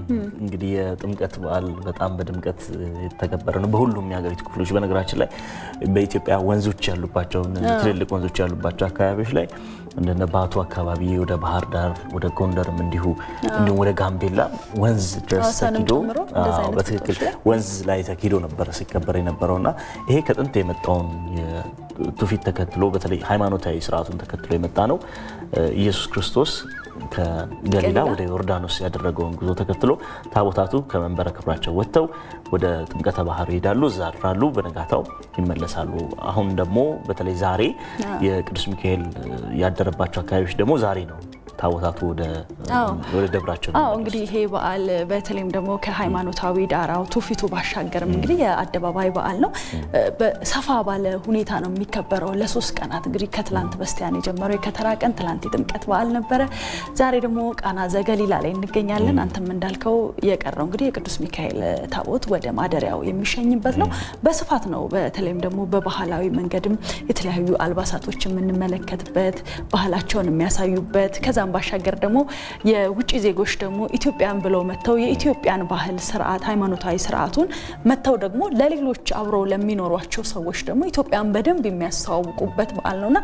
እንግዲህ የጥምቀት በዓል በጣም በድምቀት የተከበረ ነው በሁሉም የሀገሪቱ ክፍሎች። በነገራችን ላይ በኢትዮጵያ ወንዞች ያሉባቸው እነዚህ ትልልቅ ወንዞች ያሉባቸው አካባቢዎች ላይ እንደነ ባቱ አካባቢ ወደ ባህር ዳር ወደ ጎንደርም እንዲሁ እንዲሁም ወደ ጋምቤላ ወንዝ ድረስ ሐዋሳንም ተኪዶ ጨምሮ እንደዚህ አዎ፣ አይነት በትክክል ቦታዎች ላይ ወንዝ ላይ ተኪዶ ነበረ ሲከበር የነበረውና ይሄ ከጥንት የመጣውን ትውፊት ተከትሎ በተለይ ሃይማኖታዊ ስርዓቱን ተከትሎ የመጣ ነው። ኢየሱስ ክርስቶስ ከገሊላ ገሊላ ወደ ዮርዳኖስ ያደረገውን ጉዞ ተከትሎ ታቦታቱ ከመንበረ ክብራቸው ወጥተው ወደ ጥምቀተ ባህር ይሄዳሉ፣ እዛ ያድራሉ፣ በነጋታው ይመለሳሉ። አሁን ደግሞ በተለይ ዛሬ የቅዱስ ሚካኤል ያደረባቸው አካባቢዎች ደግሞ ዛሬ ነው ታቦታቱ ወደ አዎ። ወደ ደብራቸው አዎ እንግዲህ ይሄ በዓል በተለይም ደግሞ ከሃይማኖታዊ ዳራው ትውፊቱ ባሻገርም እንግዲህ የአደባባይ በዓል ነው። በሰፋ ባለ ሁኔታ ነው የሚከበረው ለሶስት ቀናት እንግዲህ ከትላንት በስቲያን የጀመረው የከተራ ቀን ትላንት የጥምቀት በዓል ነበረ። ዛሬ ደግሞ ቃና ዘገሊላ ላይ እንገኛለን። አንተም እንዳልከው የቀረው እንግዲህ የቅዱስ ሚካኤል ታቦት ወደ ማደሪያው የሚሸኝበት ነው። በስፋት ነው በተለይም ደግሞ በባህላዊ መንገድም የተለያዩ አልባሳቶች የምንመለከትበት ባህላቸውን የሚያሳዩበት ከዛም ባሻገር ደግሞ የውጭ ዜጎች ደግሞ ኢትዮጵያን ብለው መጥተው የኢትዮጵያን ባህል ስርዓት ሃይማኖታዊ ስርዓቱን መጥተው ደግሞ ለሌሎች አብረው ለሚኖሯቸው ሰዎች ደግሞ ኢትዮጵያን በደንብ የሚያስተዋውቁበት በዓል ነውና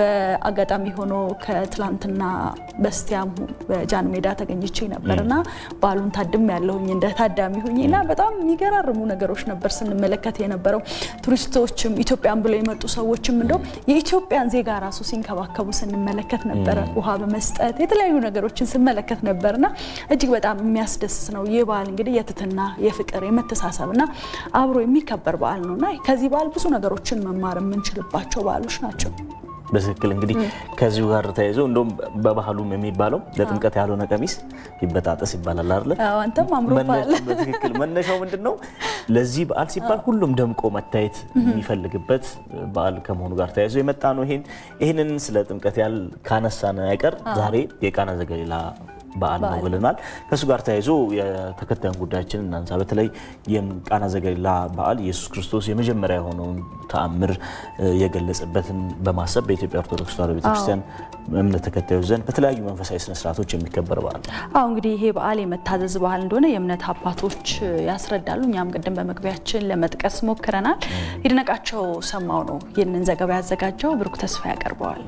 በአጋጣሚ ሆኖ ከትላንትና በስቲያም በጃን ሜዳ ተገኝቼ ነበርና በዓሉን ታድም ያለሁኝ እንደ ታዳሚ ሁኝ እና በጣም የሚገራርሙ ነገሮች ነበር ስንመለከት የነበረው። ቱሪስቶችም ኢትዮጵያን ብለው የመጡ ሰዎችም እንደው የኢትዮጵያን ዜጋ ራሱ ሲንከባከቡ ስንመለከት ነበረ። ውሃ በመስጠት የተለያዩ ነገሮችን ስመለከት ነበርና እጅግ በጣም የሚያስደስት ነው። ይህ በዓል እንግዲህ የትህትና፣ የፍቅር፣ የመተሳሰብና አብሮ የሚከበር በዓል ነውና ከዚህ በዓል ብዙ ነገሮችን መማር የምንችልባቸው በዓሎች ናቸው። በትክክል እንግዲህ ከዚሁ ጋር ተያይዞ እንደውም በባህሉም የሚባለው ለጥምቀት ያልሆነ ቀሚስ ይበጣጠስ ይባላል አይደለ? አዎ፣ አንተም አምሮብሃል። መነሻ- በትክክል መነሻው ምንድን ነው? ለዚህ በዓል ሲባል ሁሉም ደምቆ መታየት የሚፈልግበት በዓል ከመሆኑ ጋር ተያይዞ የመጣ ነው። ይሄን ይህንን ስለ ጥምቀት ያህል ካነሳን አይቀር ዛሬ የቃና ዘገሊላ በዓል ነው ብለናል። ከእሱ ጋር ተያይዞ የተከታዩን ጉዳያችን እናንሳ። በተለይ የቃና ዘገሊላ በዓል ኢየሱስ ክርስቶስ የመጀመሪያ የሆነውን ተአምር እ፣ የገለጸበትን በማሰብ በኢትዮጵያ ኦርቶዶክስ ተዋሕዶ ቤተክርስቲያን እምነት ተከታዮች ዘንድ በተለያዩ መንፈሳዊ ስነስርዓቶች የሚከበር በዓል ነው። አሁ እንግዲህ ይሄ በዓል የመታዘዝ በዓል እንደሆነ የእምነት አባቶች ያስረዳሉ። እኛም ቅድም በመግቢያችን ለመጥቀስ ሞክረናል። ይድነቃቸው ሰማው ነው ይህንን ዘገባ ያዘጋጀው። ብሩክ ተስፋ ያቀርበዋል።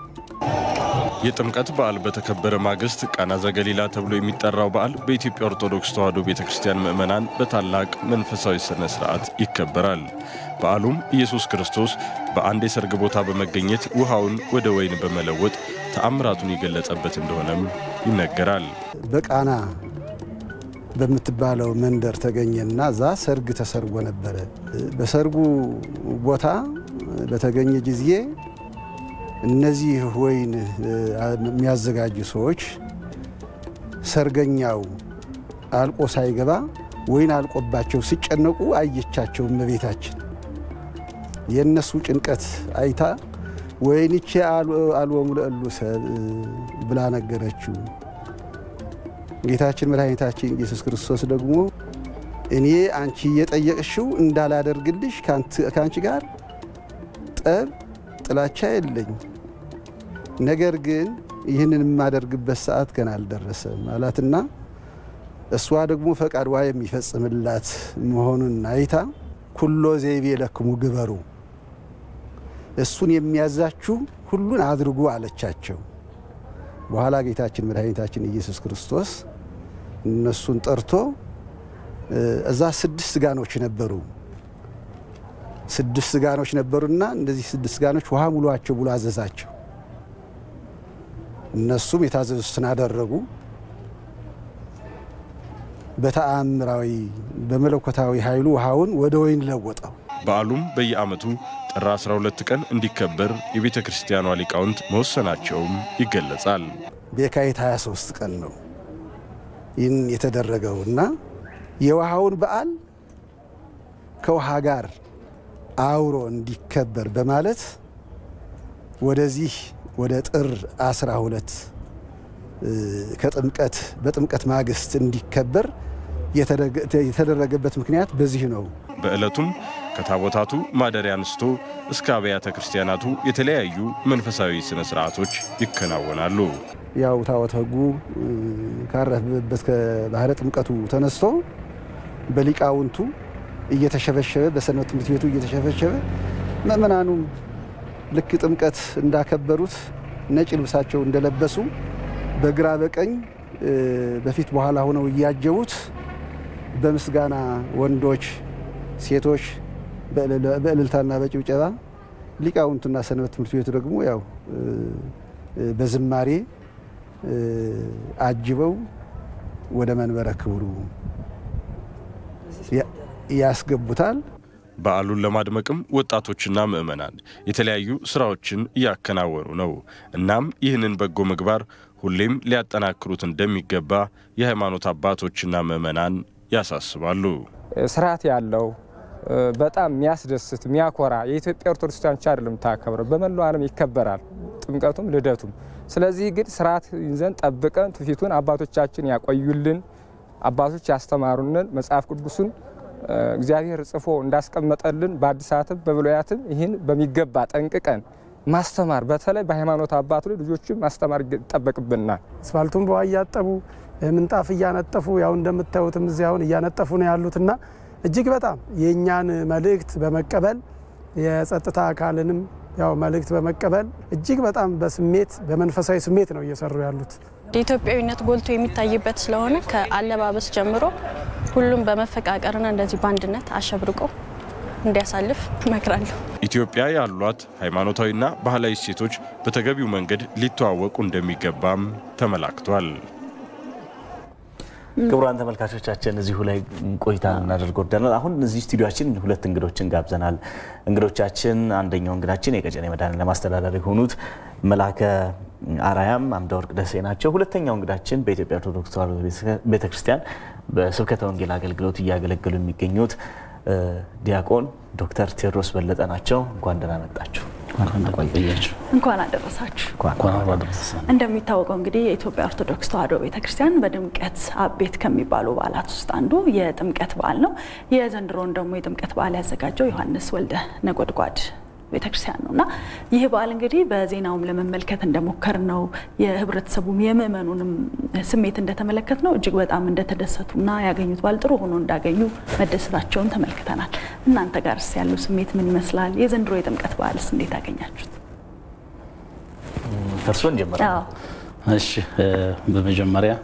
የጥምቀት በዓል በተከበረ ማግስት ቃና ዘገሊላ ተብሎ የሚጠራው በዓል በኢትዮጵያ ኦርቶዶክስ ተዋሕዶ ቤተ ክርስቲያን ምዕመናን በታላቅ መንፈሳዊ ሥነ ሥርዓት ይከበራል። በዓሉም ኢየሱስ ክርስቶስ በአንድ የሰርግ ቦታ በመገኘት ውሃውን ወደ ወይን በመለወጥ ተአምራቱን የገለጸበት እንደሆነም ይነገራል። በቃና በምትባለው መንደር ተገኘና እዛ ሰርግ ተሰርጎ ነበረ። በሰርጉ ቦታ በተገኘ ጊዜ እነዚህ ወይን የሚያዘጋጁ ሰዎች ሰርገኛው አልቆ ሳይገባ ወይን አልቆባቸው ሲጨነቁ አየቻቸው እመቤታችን። የእነሱ ጭንቀት አይታ ወይንቼ አልወሙ ለእሉ ሰብ ብላ ነገረችው። ጌታችን መድኃኒታችን ኢየሱስ ክርስቶስ ደግሞ እኔ አንቺ እየጠየቅሽው እንዳላደርግልሽ ከአንቺ ጋር ጠብ ጥላቻ የለኝ፣ ነገር ግን ይህንን የማደርግበት ሰዓት ገና አልደረሰም አላትና እሷ ደግሞ ፈቃድዋ የሚፈጽምላት መሆኑን አይታ ኩሎ ዘይቤ ለክሙ ግበሩ፣ እሱን የሚያዛችሁ ሁሉን አድርጉ አለቻቸው። በኋላ ጌታችን መድኃኒታችን ኢየሱስ ክርስቶስ እነሱን ጠርቶ እዛ ስድስት ጋኖች ነበሩ። ስድስት ጋኖች ነበሩና እንደዚህ ስድስት ጋኖች ውሃ ሙሏቸው ብሎ አዘዛቸው። እነሱም የታዘዙትን አደረጉ። በተአምራዊ በመለኮታዊ ኃይሉ ውሃውን ወደ ወይን ለወጠው። በዓሉም በየዓመቱ ጥር 12 ቀን እንዲከበር የቤተ ክርስቲያኗ ሊቃውንት መወሰናቸውም ይገለጻል። በየካቲት 23 ቀን ነው ይህን የተደረገው እና የውሃውን በዓል ከውሃ ጋር አብሮ እንዲከበር በማለት ወደዚህ ወደ ጥር 12 ከጥምቀት በጥምቀት ማግስት እንዲከበር የተደረገበት ምክንያት በዚህ ነው። በዕለቱም ከታቦታቱ ማደሪያ አንስቶ እስከ አብያተ ክርስቲያናቱ የተለያዩ መንፈሳዊ ሥነ ሥርዓቶች ይከናወናሉ። ያው ታቦተ ሕጉ ካረፈበት ከባህረ ጥምቀቱ ተነስቶ በሊቃውንቱ እየተሸበሸበ በሰንበት ትምህርት ቤቱ እየተሸበሸበ ምእመናኑም ልክ ጥምቀት እንዳከበሩት ነጭ ልብሳቸው እንደለበሱ በግራ በቀኝ በፊት በኋላ ሆነው እያጀቡት በምስጋና ወንዶች፣ ሴቶች በእልልታና በጭብጨባ ሊቃውንቱና ሰንበት ትምህርት ቤቱ ደግሞ ያው በዝማሬ አጅበው ወደ መንበረ ክብሩ ያስገቡታል። በዓሉን ለማድመቅም ወጣቶችና ምዕመናን የተለያዩ ስራዎችን እያከናወኑ ነው። እናም ይህንን በጎ ምግባር ሁሌም ሊያጠናክሩት እንደሚገባ የሃይማኖት አባቶችና ምዕመናን ያሳስባሉ። ስርዓት ያለው በጣም የሚያስደስት የሚያኮራ የኢትዮጵያ ኦርቶዶክስ ብቻ አይደለም ታከብረው፣ በመላው ዓለም ይከበራል ጥምቀቱም ልደቱም። ስለዚህ ግን ስርዓት ይዘን ጠብቀን ትውፊቱን አባቶቻችን ያቆዩልን፣ አባቶች ያስተማሩንን መጽሐፍ ቅዱሱን እግዚአብሔር ጽፎ እንዳስቀመጠልን በአዲሳትም በብሉያትም ይህን በሚገባ ጠንቅቀን ማስተማር በተለይ በሃይማኖት አባቱ ላይ ልጆችን ማስተማር ይጠበቅብናል። አስፋልቱን በውሃ እያጠቡ ምንጣፍ እያነጠፉ ያው እንደምታዩትም እዚህ አሁን እያነጠፉ ነው ያሉትና እጅግ በጣም የእኛን መልእክት በመቀበል የጸጥታ አካልንም ያው መልእክት በመቀበል እጅግ በጣም በስሜት በመንፈሳዊ ስሜት ነው እየሰሩ ያሉት። የኢትዮጵያዊነት ጎልቶ የሚታይበት ስለሆነ ከአለባበስ ጀምሮ ሁሉም በመፈቃቀርና እንደዚህ በአንድነት አሸብርቆ እንዲያሳልፍ እመክራለሁ። ኢትዮጵያ ያሏት ሃይማኖታዊና ባህላዊ እሴቶች በተገቢው መንገድ ሊተዋወቁ እንደሚገባም ተመላክቷል። ክቡራን ተመልካቾቻችን እዚሁ ላይ ቆይታ እናደርግ ወደናል። አሁን እዚህ ስቱዲዮችን ሁለት እንግዶችን ጋብዘናል። እንግዶቻችን አንደኛው እንግዳችን የቀጨኔ መድኃኔዓለም አስተዳዳሪ የሆኑት መላከ አርያም አምደወርቅ ደሴ ናቸው። ሁለተኛው እንግዳችን በኢትዮጵያ ኦርቶዶክስ ተዋሕዶ ቤተክርስቲያን በስብከተ ወንጌል አገልግሎት እያገለገሉ የሚገኙት ዲያቆን ዶክተር ቴዎድሮስ በለጠ ናቸው። እንኳን ደህና መጣችሁ። እንኳን አደረሳችሁ። እንደሚታወቀው እንግዲህ የኢትዮጵያ ኦርቶዶክስ ተዋሕዶ ቤተክርስቲያን በድምቀት አቤት ከሚባሉ በዓላት ውስጥ አንዱ የጥምቀት በዓል ነው። የዘንድሮውን ደግሞ የጥምቀት በዓል ያዘጋጀው ዮሐንስ ወልደ ነጎድጓድ ቤተክርስቲያን ነው እና ይህ በዓል እንግዲህ በዜናውም ለመመልከት እንደሞከር ነው የህብረተሰቡም የምእመኑንም ስሜት እንደተመለከት ነው እጅግ በጣም እንደተደሰቱና ያገኙት በዓል ጥሩ ሆኖ እንዳገኙ መደሰታቸውን ተመልክተናል። እናንተ ጋርስ ያለው ስሜት ምን ይመስላል? የዘንድሮ የጥምቀት በዓልስ እንዴት አገኛችሁት? እርስዎን ጀምረ እሺ፣ በመጀመሪያ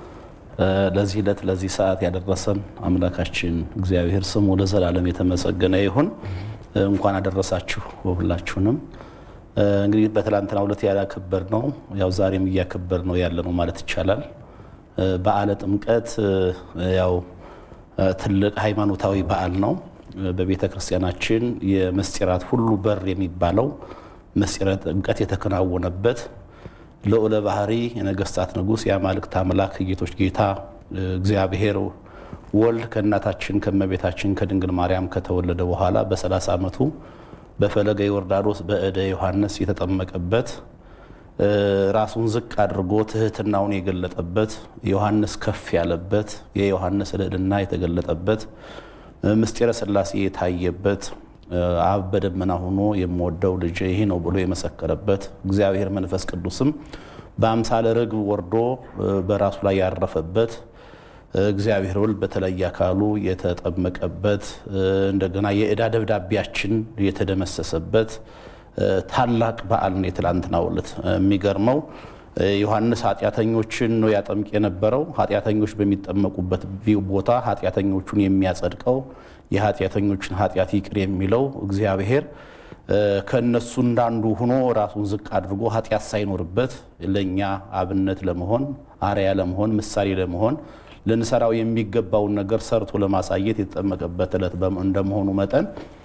ለዚህ ዕለት ለዚህ ሰዓት ያደረሰን አምላካችን እግዚአብሔር ስሙ ለዘላለም የተመሰገነ ይሁን። እንኳን አደረሳችሁ ሁላችሁንም። እንግዲህ በትላንትናው ዕለት ያላከበር ነው ያው ዛሬም እያከበር ነው ያለ ነው ማለት ይቻላል። በዓለ ጥምቀት ያው ትልቅ ሃይማኖታዊ በዓል ነው። በቤተ ክርስቲያናችን የምስጢራት ሁሉ በር የሚባለው ምስጢረ ጥምቀት የተከናወነበት ልዑለ ባህሪ የነገስታት ንጉሥ የአማልክት አምላክ ጌቶች ጌታ እግዚአብሔር ወልድ ከእናታችን ከእመቤታችን ከድንግል ማርያም ከተወለደ በኋላ በ30 ዓመቱ በፈለገ ዮርዳኖስ በእደ ዮሐንስ የተጠመቀበት ራሱን ዝቅ አድርጎ ትህትናውን የገለጠበት ዮሐንስ ከፍ ያለበት የዮሐንስ ልዕልና የተገለጠበት ምስጢረ ሥላሴ የታየበት አብ በደመና ሆኖ የምወደው ልጅ ይሄ ነው ብሎ የመሰከረበት እግዚአብሔር መንፈስ ቅዱስም በአምሳለ ርግብ ወርዶ በራሱ ላይ ያረፈበት እግዚአብሔር ወልድ በተለየ አካሉ የተጠመቀበት እንደገና የዕዳ ደብዳቤያችን የተደመሰሰበት ታላቅ በዓል ነው የትላንትናው ዕለት። የሚገርመው ዮሐንስ ኃጢአተኞችን ነው ያጠምቅ የነበረው። ኃጢአተኞች በሚጠመቁበት ቦታ ኃጢአተኞቹን የሚያጸድቀው የኃጢአተኞችን ኃጢአት ይቅር የሚለው እግዚአብሔር ከእነሱ እንዳንዱ ሆኖ ራሱን ዝቅ አድርጎ ኃጢአት ሳይኖርበት ለእኛ አብነት ለመሆን አርያ ለመሆን ምሳሌ ለመሆን ልንሰራው የሚገባውን ነገር ሰርቶ ለማሳየት የተጠመቀበት ዕለት እንደመሆኑ መጠን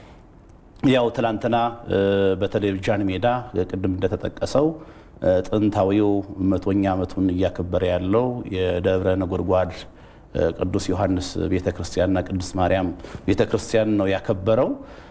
ያው ትላንትና በቴሌቪዥን ሜዳ ቅድም እንደተጠቀሰው ጥንታዊው መቶኛ ዓመቱን እያከበረ ያለው የደብረ ነጎድጓድ ቅዱስ ዮሐንስ ቤተ ክርስቲያንና ቅድስት ማርያም ቤተ ክርስቲያን ነው ያከበረው።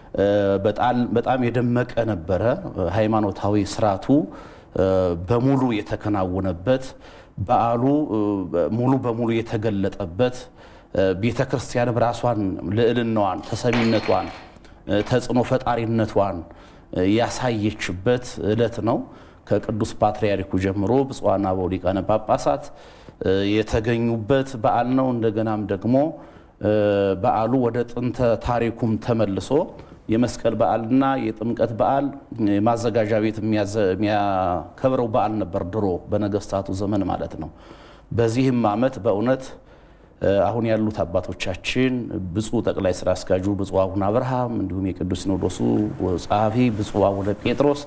በጣም የደመቀ ነበረ። ሃይማኖታዊ ስርዓቱ በሙሉ የተከናወነበት በዓሉ ሙሉ በሙሉ የተገለጠበት ቤተ ክርስቲያንም ራሷን ልዕልናዋን፣ ተሰሚነቷን፣ ተጽዕኖ ፈጣሪነቷን ያሳየችበት ዕለት ነው። ከቅዱስ ፓትርያርኩ ጀምሮ ብፁዓን አበው ሊቃነ ጳጳሳት የተገኙበት በዓል ነው። እንደገናም ደግሞ በዓሉ ወደ ጥንተ ታሪኩም ተመልሶ የመስቀል በዓልና የጥምቀት በዓል ማዘጋጃ ቤት የሚያከብረው በዓል ነበር ድሮ በነገስታቱ ዘመን ማለት ነው። በዚህም ዓመት በእውነት አሁን ያሉት አባቶቻችን ብፁዕ ጠቅላይ ስራ አስኪያጁ ብፁዕ አቡነ አብርሃም እንዲሁም የቅዱስ ሲኖዶሱ ጸሐፊ ብፁዕ አቡነ ጴጥሮስ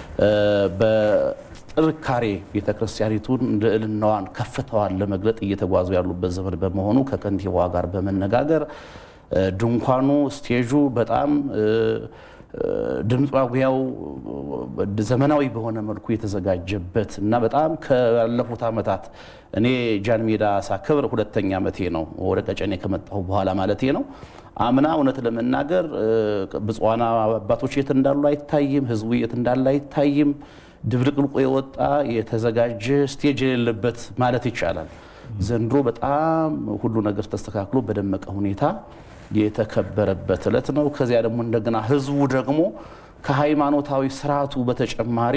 በጥንካሬ ቤተ ክርስቲያኒቱን ልዕልናዋን ከፍታዋን ለመግለጥ እየተጓዙ ያሉበት ዘመን በመሆኑ ከከንቲባዋ ጋር በመነጋገር ድንኳኑ፣ ስቴጁ በጣም ድምፅ ማጉያው ዘመናዊ በሆነ መልኩ የተዘጋጀበት እና በጣም ካለፉት ዓመታት እኔ ጃን ሜዳ ሳከብር ሁለተኛ ዓመቴ ነው፣ ወደ ቀጨኔ ከመጣሁ በኋላ ማለቴ ነው። አምና እውነት ለመናገር ብፁዓን አባቶች የት እንዳሉ አይታይም፣ ህዝቡ የት እንዳለ አይታይም። ድብልቅልቆ የወጣ የተዘጋጀ ስቴጅ የሌለበት ማለት ይቻላል። ዘንድሮ በጣም ሁሉ ነገር ተስተካክሎ በደመቀ ሁኔታ የተከበረበት ዕለት ነው። ከዚያ ደግሞ እንደገና ህዝቡ ደግሞ ከሃይማኖታዊ ስርዓቱ በተጨማሪ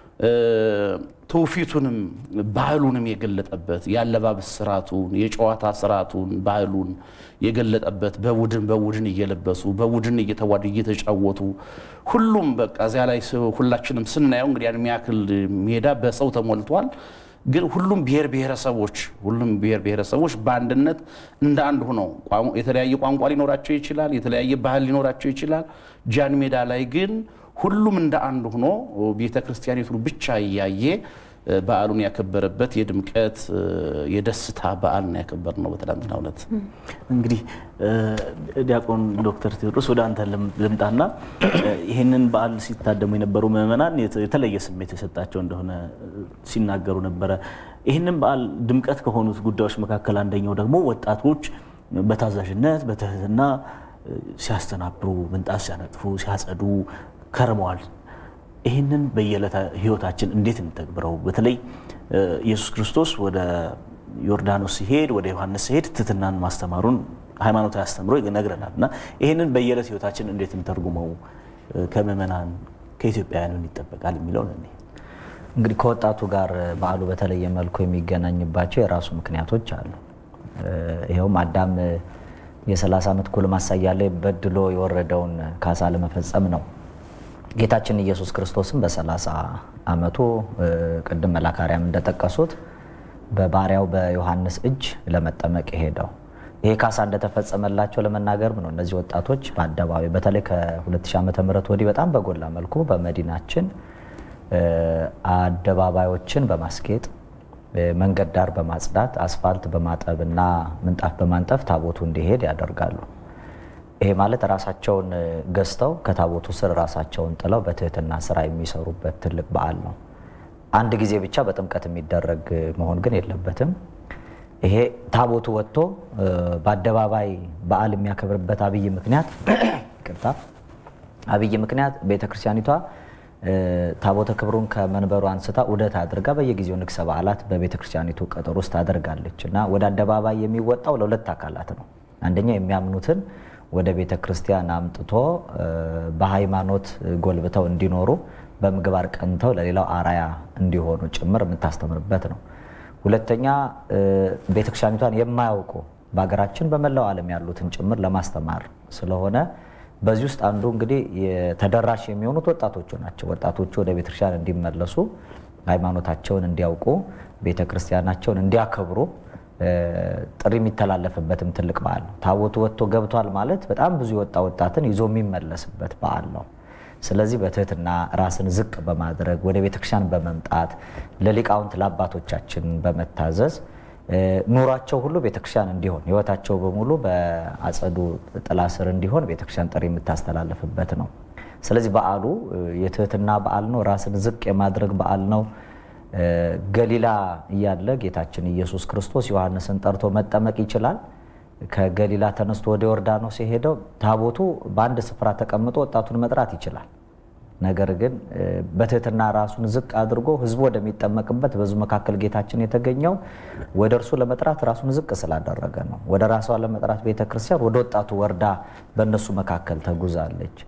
ትውፊቱንም ባህሉንም የገለጠበት የአለባበስ ስርዓቱን፣ የጨዋታ ስርዓቱን፣ ባህሉን የገለጠበት በቡድን በቡድን እየለበሱ በቡድን እየተዋዱ እየተጫወቱ ሁሉም በቃ እዚያ ላይ ሁላችንም ስናየው እንግዲህ ያን የሚያክል ሜዳ በሰው ተሞልቷል። ግን ሁሉም ብሔር ብሔረሰቦች ሁሉም ብሔር ብሔረሰቦች በአንድነት እንደ አንድ ሆነው የተለያየ ቋንቋ ሊኖራቸው ይችላል፣ የተለያየ ባህል ሊኖራቸው ይችላል። ጃን ሜዳ ላይ ግን ሁሉም እንደ አንድ ሆኖ ቤተ ክርስቲያኒቱን ብቻ እያየ በዓሉን ያከበረበት የድምቀት የደስታ በዓል ነው ያከበር ነው በትናንትናው ዕለት። እንግዲህ ዲያቆን ዶክተር ቴዎድሮስ ወደ አንተ ልምጣና ይህንን በዓል ሲታደሙ የነበሩ ምዕመናን የተለየ ስሜት የሰጣቸው እንደሆነ ሲናገሩ ነበረ። ይህንን በዓል ድምቀት ከሆኑት ጉዳዮች መካከል አንደኛው ደግሞ ወጣቶች በታዛዥነት በትህትና ሲያስተናብሩ፣ ምንጣፍ ሲያነጥፉ፣ ሲያጸዱ ከርመዋል። ይህንን በየዕለት ህይወታችን እንዴት እንተግብረው? በተለይ ኢየሱስ ክርስቶስ ወደ ዮርዳኖስ ሲሄድ ወደ ዮሐንስ ሲሄድ ትህትናን ማስተማሩን ሃይማኖታዊ አስተምሮ ይነግረናል እና ይህንን በየዕለት ህይወታችን እንዴት እንተርጉመው? ከምዕመናን ከኢትዮጵያውያን ምን ይጠበቃል የሚለውን እኔ እንግዲህ ከወጣቱ ጋር በዓሉ በተለየ መልኩ የሚገናኝባቸው የራሱ ምክንያቶች አሉ። ይኸውም አዳም የ30 ዓመት ጎልማሳ እያለ በድሎ የወረደውን ካሳ ለመፈጸም ነው። ጌታችን ኢየሱስ ክርስቶስም በ30 ዓመቱ ቅድም መላካርያም እንደጠቀሱት በባሪያው በዮሐንስ እጅ ለመጠመቅ ሄደው ይሄ ካሳ እንደተፈጸመላቸው ለመናገርም ነው። እነዚህ ወጣቶች በአደባባይ በተለይ ከ2000 ዓመተ ምህረት ወዲህ በጣም በጎላ መልኩ በመዲናችን አደባባዮችን በማስጌጥ መንገድ ዳር በማጽዳት አስፋልት በማጠብ እና ምንጣፍ በማንጠፍ ታቦቱ እንዲሄድ ያደርጋሉ። ይሄ ማለት ራሳቸውን ገዝተው ከታቦቱ ስር ራሳቸውን ጥለው በትህትና ስራ የሚሰሩበት ትልቅ በዓል ነው። አንድ ጊዜ ብቻ በጥምቀት የሚደረግ መሆን ግን የለበትም። ይሄ ታቦቱ ወጥቶ በአደባባይ በዓል የሚያከብርበት አብይ ምክንያት ይቅርታ፣ አብይ ምክንያት ቤተክርስቲያኒቷ ታቦተ ክብሩን ከመንበሩ አንስታ ዑደት አድርጋ በየጊዜው ንግሰ በዓላት በቤተክርስቲያኒቱ ቀጠሮ ውስጥ ታደርጋለች እና ወደ አደባባይ የሚወጣው ለሁለት አካላት ነው። አንደኛ የሚያምኑትን ወደ ቤተ ክርስቲያን አምጥቶ በሃይማኖት ጎልብተው እንዲኖሩ በምግባር ቀንተው ለሌላው አራያ እንዲሆኑ ጭምር የምታስተምርበት ነው። ሁለተኛ ቤተክርስቲያኒቷን የማያውቁ በሀገራችን በመላው ዓለም ያሉትን ጭምር ለማስተማር ስለሆነ በዚህ ውስጥ አንዱ እንግዲህ ተደራሽ የሚሆኑት ወጣቶቹ ናቸው። ወጣቶቹ ወደ ቤተክርስቲያን እንዲመለሱ፣ ሃይማኖታቸውን እንዲያውቁ፣ ቤተክርስቲያናቸውን እንዲያከብሩ ጥሪ የሚተላለፍበትም ትልቅ በዓል ነው። ታቦቱ ወጥቶ ገብቷል ማለት በጣም ብዙ የወጣ ወጣትን ይዞ የሚመለስበት በዓል ነው። ስለዚህ በትህትና ራስን ዝቅ በማድረግ ወደ ቤተክርስቲያን በመምጣት ለሊቃውንት ለአባቶቻችን በመታዘዝ ኑሯቸው ሁሉ ቤተክርስቲያን እንዲሆን ህይወታቸው በሙሉ በአጸዱ ጥላ ስር እንዲሆን ቤተክርስቲያን ጥሪ የምታስተላልፍበት ነው። ስለዚህ በዓሉ የትህትና በዓል ነው። ራስን ዝቅ የማድረግ በዓል ነው። ገሊላ እያለ ጌታችን ኢየሱስ ክርስቶስ ዮሐንስን ጠርቶ መጠመቅ ይችላል። ከገሊላ ተነስቶ ወደ ዮርዳኖስ የሄደው ታቦቱ በአንድ ስፍራ ተቀምጦ ወጣቱን መጥራት ይችላል። ነገር ግን በትህትና ራሱን ዝቅ አድርጎ ህዝቡ ወደሚጠመቅበት በዙ መካከል ጌታችን የተገኘው ወደ እርሱ ለመጥራት ራሱን ዝቅ ስላደረገ ነው። ወደ ራሷ ለመጥራት ቤተክርስቲያን ወደ ወጣቱ ወርዳ በእነሱ መካከል ተጉዛለች።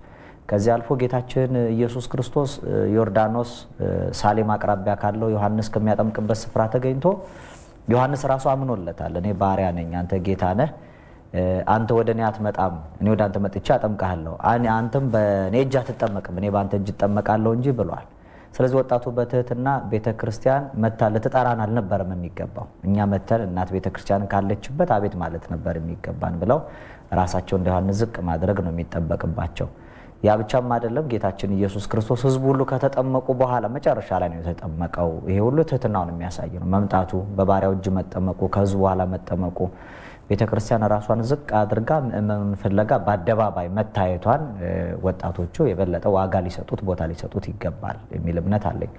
ከዚህ አልፎ ጌታችን ኢየሱስ ክርስቶስ ዮርዳኖስ ሳሌም አቅራቢያ ካለው ዮሐንስ ከሚያጠምቅበት ስፍራ ተገኝቶ ዮሐንስ ራሱ አምኖለታል። እኔ ባሪያ ነኝ፣ አንተ ጌታ ነህ አንተ ወደ እኔ አትመጣም፣ እኔ ወደ አንተ መጥቼ አጠምቅሃለሁ፣ አንተም በእኔ እጅ አትጠመቅም፣ እኔ በአንተ እጅ እጠመቃለሁ እንጂ ብሏል። ስለዚህ ወጣቱ በትህትና ቤተ ክርስቲያን መታ ልትጠራን አልነበረም የሚገባው፣ እኛ መተን እናት ቤተ ክርስቲያን ካለችበት አቤት ማለት ነበር የሚገባን ብለው ራሳቸው እንደ ዮሐንስ ዝቅ ማድረግ ነው የሚጠበቅባቸው። ያ ብቻም አይደለም። ጌታችን ኢየሱስ ክርስቶስ ሕዝቡ ሁሉ ከተጠመቁ በኋላ መጨረሻ ላይ ነው የተጠመቀው። ይሄ ሁሉ ትህትናውን የሚያሳይ ነው። መምጣቱ፣ በባሪያው እጅ መጠመቁ፣ ከሕዝቡ በኋላ መጠመቁ ቤተ ክርስቲያን ራሷን ዝቅ አድርጋ ምእመኑን ፍለጋ በአደባባይ መታየቷን ወጣቶቹ የበለጠ ዋጋ ሊሰጡት ቦታ ሊሰጡት ይገባል የሚል እምነት አለኝ።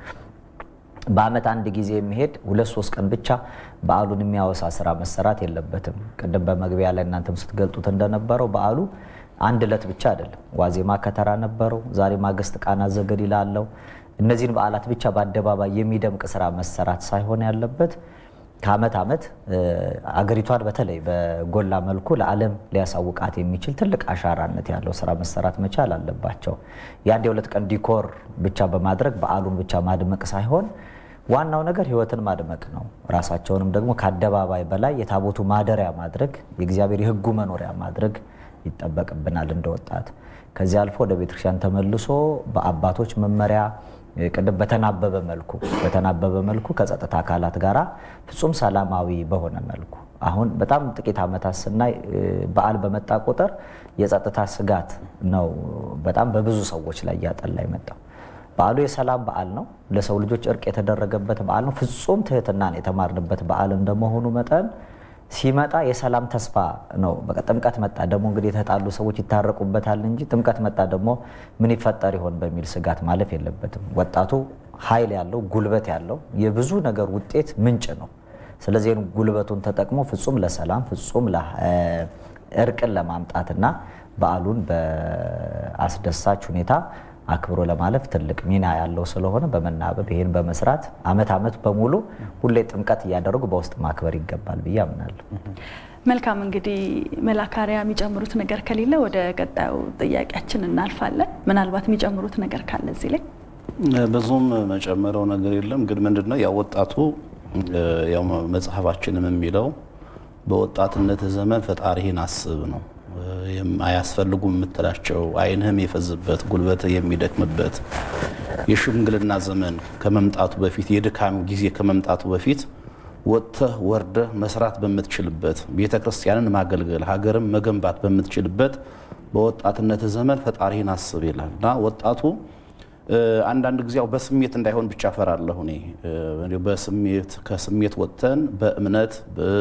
በዓመት አንድ ጊዜ የሚሄድ ሁለት ሶስት ቀን ብቻ በዓሉን የሚያወሳ ስራ መሰራት የለበትም። ቅድም በመግቢያ ላይ እናንተም ስትገልጡት እንደነበረው በዓሉ አንድ ዕለት ብቻ አይደለም። ዋዜማ ከተራ ነበረው። ዛሬ ማግስት ቃና ዘገሊላ አለው። እነዚህን በዓላት ብቻ በአደባባይ የሚደምቅ ስራ መሰራት ሳይሆን ያለበት ከዓመት ዓመት አገሪቷን በተለይ በጎላ መልኩ ለዓለም ሊያሳውቃት የሚችል ትልቅ አሻራነት ያለው ስራ መሰራት መቻል አለባቸው። የአንድ የሁለት ቀን ዲኮር ብቻ በማድረግ በዓሉን ብቻ ማድመቅ ሳይሆን ዋናው ነገር ሕይወትን ማድመቅ ነው። ራሳቸውንም ደግሞ ከአደባባይ በላይ የታቦቱ ማደሪያ ማድረግ፣ የእግዚአብሔር የሕጉ መኖሪያ ማድረግ ይጠበቅብናል እንደ ወጣት። ከዚህ አልፎ ወደ ቤተክርስቲያን ተመልሶ በአባቶች መመሪያ ቅድም በተናበበ መልኩ በተናበበ መልኩ ከጸጥታ አካላት ጋራ ፍጹም ሰላማዊ በሆነ መልኩ አሁን በጣም ጥቂት ዓመታት ስናይ በዓል በመጣ ቁጥር የጸጥታ ስጋት ነው በጣም በብዙ ሰዎች ላይ እያጠላ የመጣው። በዓሉ የሰላም በዓል ነው። ለሰው ልጆች እርቅ የተደረገበት በዓል ነው። ፍጹም ትህትናን የተማርንበት በዓል እንደመሆኑ መጠን ሲመጣ የሰላም ተስፋ ነው። በቃ ጥምቀት መጣ ደግሞ እንግዲህ የተጣሉ ሰዎች ይታረቁበታል እንጂ ጥምቀት መጣ ደግሞ ምን ይፈጠር ይሆን በሚል ስጋት ማለፍ የለበትም። ወጣቱ ኃይል ያለው ጉልበት ያለው የብዙ ነገር ውጤት ምንጭ ነው። ስለዚህ ጉልበቱን ተጠቅሞ ፍጹም ለሰላም ፍጹም እርቅን ለማምጣትና በዓሉን በአስደሳች ሁኔታ አክብሮ ለማለፍ ትልቅ ሚና ያለው ስለሆነ በመናበብ ይህን በመስራት አመት አመት በሙሉ ሁሌ ጥምቀት እያደረጉ በውስጥ ማክበር ይገባል ብዬ አምናለሁ። መልካም እንግዲህ መላካሪያ የሚጨምሩት ነገር ከሌለ ወደ ቀጣዩ ጥያቄያችን እናልፋለን። ምናልባት የሚጨምሩት ነገር ካለ እዚህ ላይ ብዙም መጨመረው ነገር የለም። ግን ምንድነው ያው ወጣቱ ያው መጽሐፋችንም የሚለው በወጣትነት ዘመን ፈጣሪህን አስብ ነው። አያስፈልጉም የምትላቸው ዓይንህም የፈዝበት ጉልበት የሚደክምበት የሽምግልና ዘመን ከመምጣቱ በፊት የድካም ጊዜ ከመምጣቱ በፊት ወጥተህ ወርደህ መስራት በምትችልበት ቤተ ክርስቲያንን ማገልገል ሀገርን መገንባት በምትችልበት በወጣትነት ዘመን ፈጣሪህን አስብ ይላል እና ወጣቱ አንዳንድ ጊዜ ያው በስሜት እንዳይሆን ብቻ ፈራለሁ እኔ በስሜት ከስሜት ወጥተን በእምነት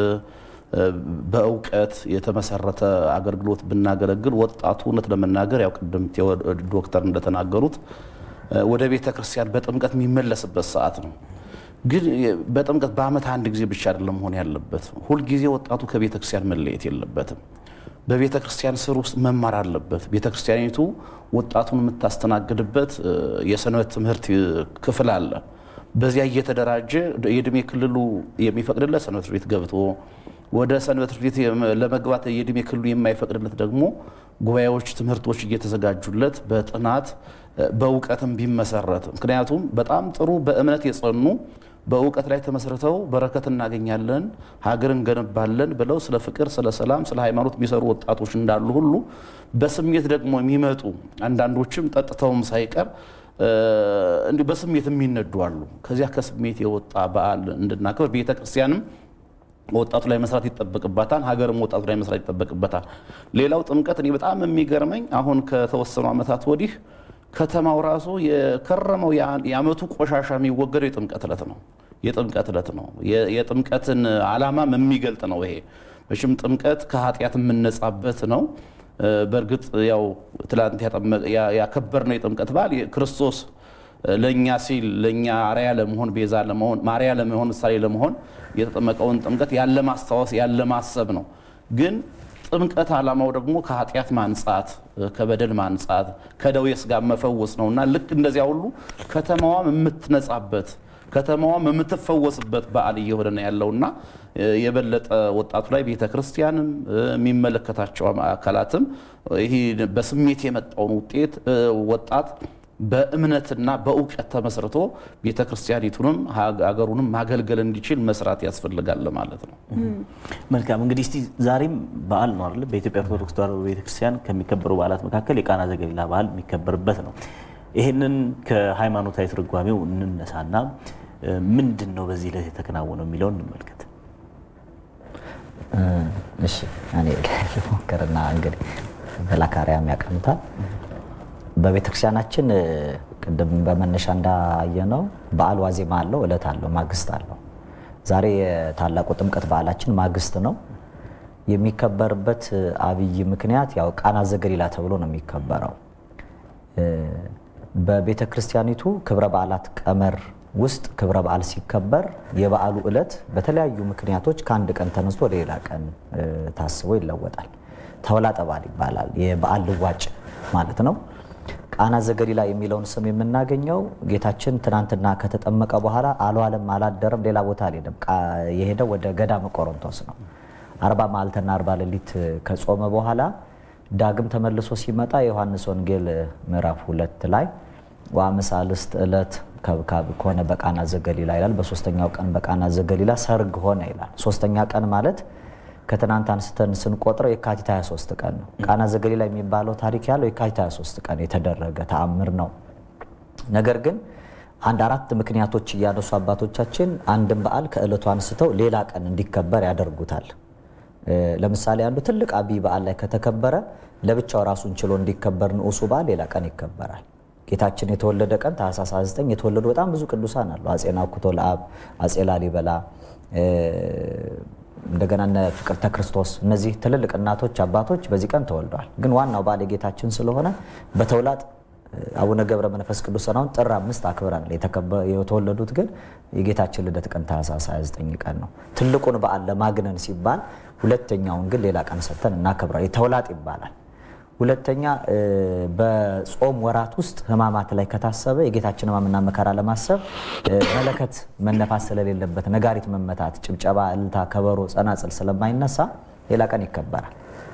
በእውቀት የተመሰረተ አገልግሎት ብናገለግል ወጣቱ እውነት ለመናገር ያው ቅድም ዶክተር እንደተናገሩት ወደ ቤተ ክርስቲያን በጥምቀት የሚመለስበት ሰዓት ነው። ግን በጥምቀት በዓመት አንድ ጊዜ ብቻ አይደለም መሆን ያለበት። ሁልጊዜ ወጣቱ ከቤተ ክርስቲያን መለየት የለበትም። በቤተ ክርስቲያን ስር ውስጥ መማር አለበት። ቤተ ክርስቲያኒቱ ወጣቱን የምታስተናግድበት የሰንበት ትምህርት ክፍል አለ። በዚያ እየተደራጀ የእድሜ ክልሉ የሚፈቅድለት ሰንበት ቤት ገብቶ ወደ ሰንበት ቤት ለመግባት የእድሜ ክልሉ የማይፈቅድለት ደግሞ ጉባኤዎች፣ ትምህርቶች እየተዘጋጁለት በጥናት በእውቀትም ቢመሰረት ምክንያቱም በጣም ጥሩ በእምነት የጸኑ በእውቀት ላይ ተመስርተው በረከት እናገኛለን፣ ሀገር እንገነባለን ብለው ስለ ፍቅር፣ ስለ ሰላም፣ ስለ ሃይማኖት የሚሰሩ ወጣቶች እንዳሉ ሁሉ በስሜት ደግሞ የሚመጡ አንዳንዶችም ጠጥተውም ሳይቀር እንዲሁ በስሜት የሚነዱ አሉ። ከዚያ ከስሜት የወጣ በዓል እንድናከብር ቤተ ክርስቲያንም ወጣቱ ላይ መስራት ይጠበቅባታል። ሀገርም ወጣቱ ላይ መስራት ይጠበቅበታል። ሌላው ጥምቀት እኔ በጣም የሚገርመኝ አሁን ከተወሰኑ ዓመታት ወዲህ ከተማው ራሱ የከረመው የዓመቱ ቆሻሻ የሚወገደው የጥምቀት ዕለት ነው። የጥምቀት ዕለት ነው። የጥምቀትን ዓላማም የሚገልጥ ነው። ይሄ መቼም ጥምቀት ከኃጢአት የምነጻበት ነው። በእርግጥ ያው ትላንት ያከበርነው የጥምቀት በዓል ክርስቶስ ለእኛ ሲል ለእኛ አርያ ለመሆን ቤዛ ለመሆን ማርያ ለመሆን ምሳሌ ለመሆን የተጠመቀውን ጥምቀት ያለ ማስታወስ ያለ ማሰብ ነው። ግን ጥምቀት ዓላማው ደግሞ ከኃጢአት ማንጻት፣ ከበደል ማንጻት፣ ከደዌ ሥጋ መፈወስ ነው እና ልክ እንደዚያ ሁሉ ከተማዋም የምትነጻበት ከተማዋም የምትፈወስበት በዓል እየሆነ ነው ያለውና የበለጠ ወጣቱ ላይ ቤተ ክርስቲያንም የሚመለከታቸው አካላትም ይህ በስሜት የመጣውን ውጤት ወጣት በእምነትና በእውቀት ተመስርቶ ቤተ ክርስቲያኒቱንም ሀገሩንም ማገልገል እንዲችል መስራት ያስፈልጋል ማለት ነው። መልካም እንግዲህ እስቲ ዛሬም በዓል ነው አይደል? በኢትዮጵያ ኦርቶዶክስ ተዋሕዶ ቤተክርስቲያን ከሚከበሩ በዓላት መካከል የቃና ዘገሊላ በዓል የሚከበርበት ነው። ይህንን ከሃይማኖታዊ ትርጓሜው እንነሳና ምንድን ነው በዚህ ዕለት የተከናወነው የሚለውን እንመልከት። እሺ እኔ ልሞክርና እንግዲህ በላካሪያም ያቀምታል በቤተክርስቲያናችን ቅድም በመነሻ እንዳየነው በዓል ዋዜማ አለው፣ እለት አለው፣ ማግስት አለው። ዛሬ የታላቁ ጥምቀት በዓላችን ማግስት ነው። የሚከበርበት አብይ ምክንያት ያው ቃና ዘገሊላ ተብሎ ነው የሚከበረው። በቤተ ክርስቲያኒቱ ክብረ በዓላት ቀመር ውስጥ ክብረ በዓል ሲከበር የበዓሉ ዕለት በተለያዩ ምክንያቶች ከአንድ ቀን ተነስቶ ወደ ሌላ ቀን ታስቦ ይለወጣል። ተውላጠ በዓል ይባላል። የበዓል ልዋጭ ማለት ነው። ቃና ዘገሊላ የሚለውን ስም የምናገኘው ጌታችን ትናንትና ከተጠመቀ በኋላ አልዋለም፣ አላደረም፣ ሌላ ቦታ አልሄደም። የሄደው ወደ ገዳመ ቆሮንቶስ ነው። አርባ መዓልትና አርባ ሌሊት ከጾመ በኋላ ዳግም ተመልሶ ሲመጣ የዮሐንስ ወንጌል ምዕራፍ ሁለት ላይ ወአምሳልስት ዕለት ከብካብ ከሆነ በቃና ዘገሊላ ይላል። በሶስተኛው ቀን በቃና ዘገሊላ ሰርግ ሆነ ይላል። ሶስተኛ ቀን ማለት ከትናንት አንስተን ስንቆጥረው የካቲት 23 ቀን ነው። ቃና ዘገሊላ የሚባለው ታሪክ ያለው የካቲት 23 ቀን የተደረገ ተአምር ነው። ነገር ግን አንድ አራት ምክንያቶች እያነሱ አባቶቻችን አንድን በዓል ከዕለቱ አንስተው ሌላ ቀን እንዲከበር ያደርጉታል። ለምሳሌ አንዱ ትልቅ አብይ በዓል ላይ ከተከበረ ለብቻው ራሱን ችሎ እንዲከበር ንዑሱ በዓል ሌላ ቀን ይከበራል። ጌታችን የተወለደ ቀን ታኅሳስ 29 የተወለዱ በጣም ብዙ ቅዱሳን አሉ። አጼ ናኩቶ ለአብ፣ አጼ ላሊበላ እንደገና እነ ፍቅርተ ክርስቶስ እነዚህ ትልልቅ እናቶች አባቶች በዚህ ቀን ተወልደዋል። ግን ዋናው በዓል የጌታችን ስለሆነ በተውላጥ አቡነ ገብረ መንፈስ ቅዱስ አሁን ጥር አምስት አክብረናል። የተወለዱት ግን የጌታችን ልደት ቀን ታኅሳስ 29 ቀን ነው። ትልቁን በዓል ለማግነን ሲባል ሁለተኛውን ግን ሌላ ቀን ሰጥተን እናከብራል። የተውላጥ ይባላል። ሁለተኛ በጾም ወራት ውስጥ ሕማማት ላይ ከታሰበ የጌታችን ሕማምና መከራ ለማሰብ መለከት መነፋት ስለሌለበት ነጋሪት መመታት፣ ጭብጨባ፣ እልልታ፣ ከበሮ፣ ጸናጽል ስለማይነሳ ሌላ ቀን ይከበራል።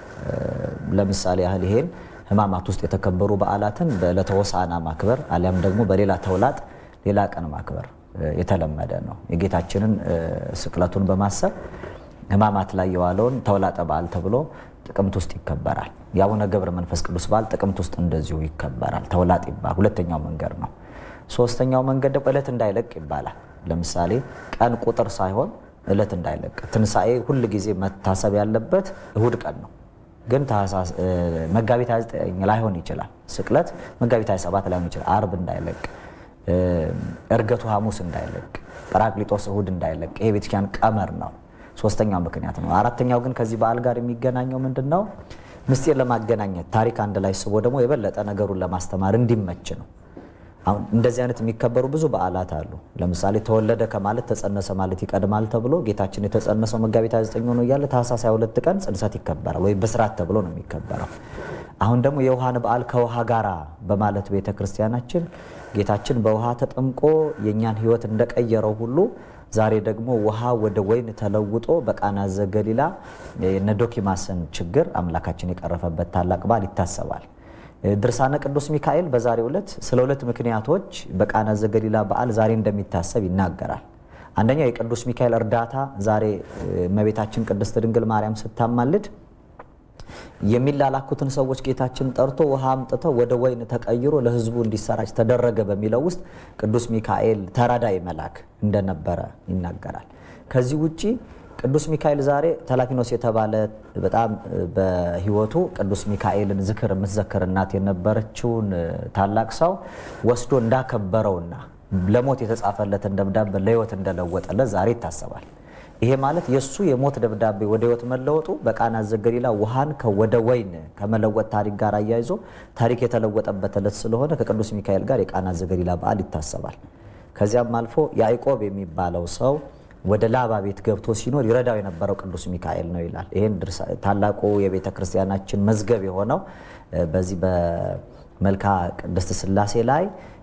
ለምሳሌ ያህል ይሄን ሕማማት ውስጥ የተከበሩ በዓላትን በዕለተ ሆሳዕና ማክበር አሊያም ደግሞ በሌላ ተውላጥ ሌላ ቀን ማክበር የተለመደ ነው። የጌታችንን ስቅለቱን በማሰብ ሕማማት ላይ የዋለውን ተውላጠ በዓል ተብሎ ጥቅምት ውስጥ ይከበራል። የአቡነ ገብረ መንፈስ ቅዱስ በዓል ጥቅምት ውስጥ እንደዚሁ ይከበራል። ተውላጥ ይባላል። ሁለተኛው መንገድ ነው። ሶስተኛው መንገድ ደግሞ ዕለት እንዳይለቅ ይባላል። ለምሳሌ ቀን ቁጥር ሳይሆን ዕለት እንዳይለቅ። ትንሣኤ ሁል ጊዜ መታሰብ ያለበት እሁድ ቀን ነው። ግን መጋቢት 29 ላይሆን ይችላል። ስቅለት መጋቢት 27 ላይሆን ይችላል። አርብ እንዳይለቅ፣ እርገቱ ሐሙስ እንዳይለቅ፣ ጰራቅሊጦስ እሁድ እንዳይለቅ። ይሄ ቤተክርስቲያን ቀመር ነው። ሶስተኛው ምክንያት ነው። አራተኛው ግን ከዚህ በዓል ጋር የሚገናኘው ምንድን ነው? ምስጢር ለማገናኘት ታሪክ አንድ ላይ ስቦ ደግሞ የበለጠ ነገሩን ለማስተማር እንዲመች ነው። አሁን እንደዚህ አይነት የሚከበሩ ብዙ በዓላት አሉ። ለምሳሌ ተወለደ ከማለት ተጸነሰ ማለት ይቀድማል ተብሎ ጌታችን የተጸነሰው መጋቢት 29 ሆኖ እያለ ታኅሳስ 22 ቀን ጽንሰት ይከበራል ወይ ብስራት ተብሎ ነው የሚከበረው። አሁን ደግሞ የውሃን በዓል ከውሃ ጋራ በማለት ቤተ ክርስቲያናችን ጌታችን በውሃ ተጠምቆ የእኛን ሕይወት እንደቀየረው ሁሉ ዛሬ ደግሞ ውሃ ወደ ወይን ተለውጦ በቃና ዘገሊላ የነ ዶኪማስን ችግር አምላካችን የቀረፈበት ታላቅ በዓል ይታሰባል። ድርሳነ ቅዱስ ሚካኤል በዛሬው ዕለት ስለ ሁለት ምክንያቶች በቃና ዘገሊላ በዓል ዛሬ እንደሚታሰብ ይናገራል። አንደኛው የቅዱስ ሚካኤል እርዳታ ዛሬ እመቤታችን ቅድስት ድንግል ማርያም ስታማልድ የሚላላኩትን ሰዎች ጌታችን ጠርቶ ውሃ አምጥተው ወደ ወይን ተቀይሮ ለሕዝቡ እንዲሰራጭ ተደረገ በሚለው ውስጥ ቅዱስ ሚካኤል ተራዳይ መልአክ እንደነበረ ይናገራል። ከዚህ ውጪ ቅዱስ ሚካኤል ዛሬ ተላፊኖስ የተባለ በጣም በሕይወቱ ቅዱስ ሚካኤልን ዝክር የምትዘክር እናት የነበረችውን ታላቅ ሰው ወስዶ እንዳከበረውና ለሞት የተጻፈለትን ደብዳቤ ለሕይወት እንደለወጠለት ዛሬ ይታሰባል። ይሄ ማለት የእሱ የሞት ደብዳቤ ወደ ሕይወት መለወጡ በቃና ዘገሊላ ውሃን ወደ ወይን ከመለወጥ ታሪክ ጋር አያይዞ ታሪክ የተለወጠበት ዕለት ስለሆነ ከቅዱስ ሚካኤል ጋር የቃና ዘገሊላ በዓል ይታሰባል። ከዚያም አልፎ ያዕቆብ የሚባለው ሰው ወደ ላባ ቤት ገብቶ ሲኖር ይረዳው የነበረው ቅዱስ ሚካኤል ነው ይላል። ይህን ታላቁ የቤተ ክርስቲያናችን መዝገብ የሆነው በዚህ በመልካ ቅድስት ሥላሴ ላይ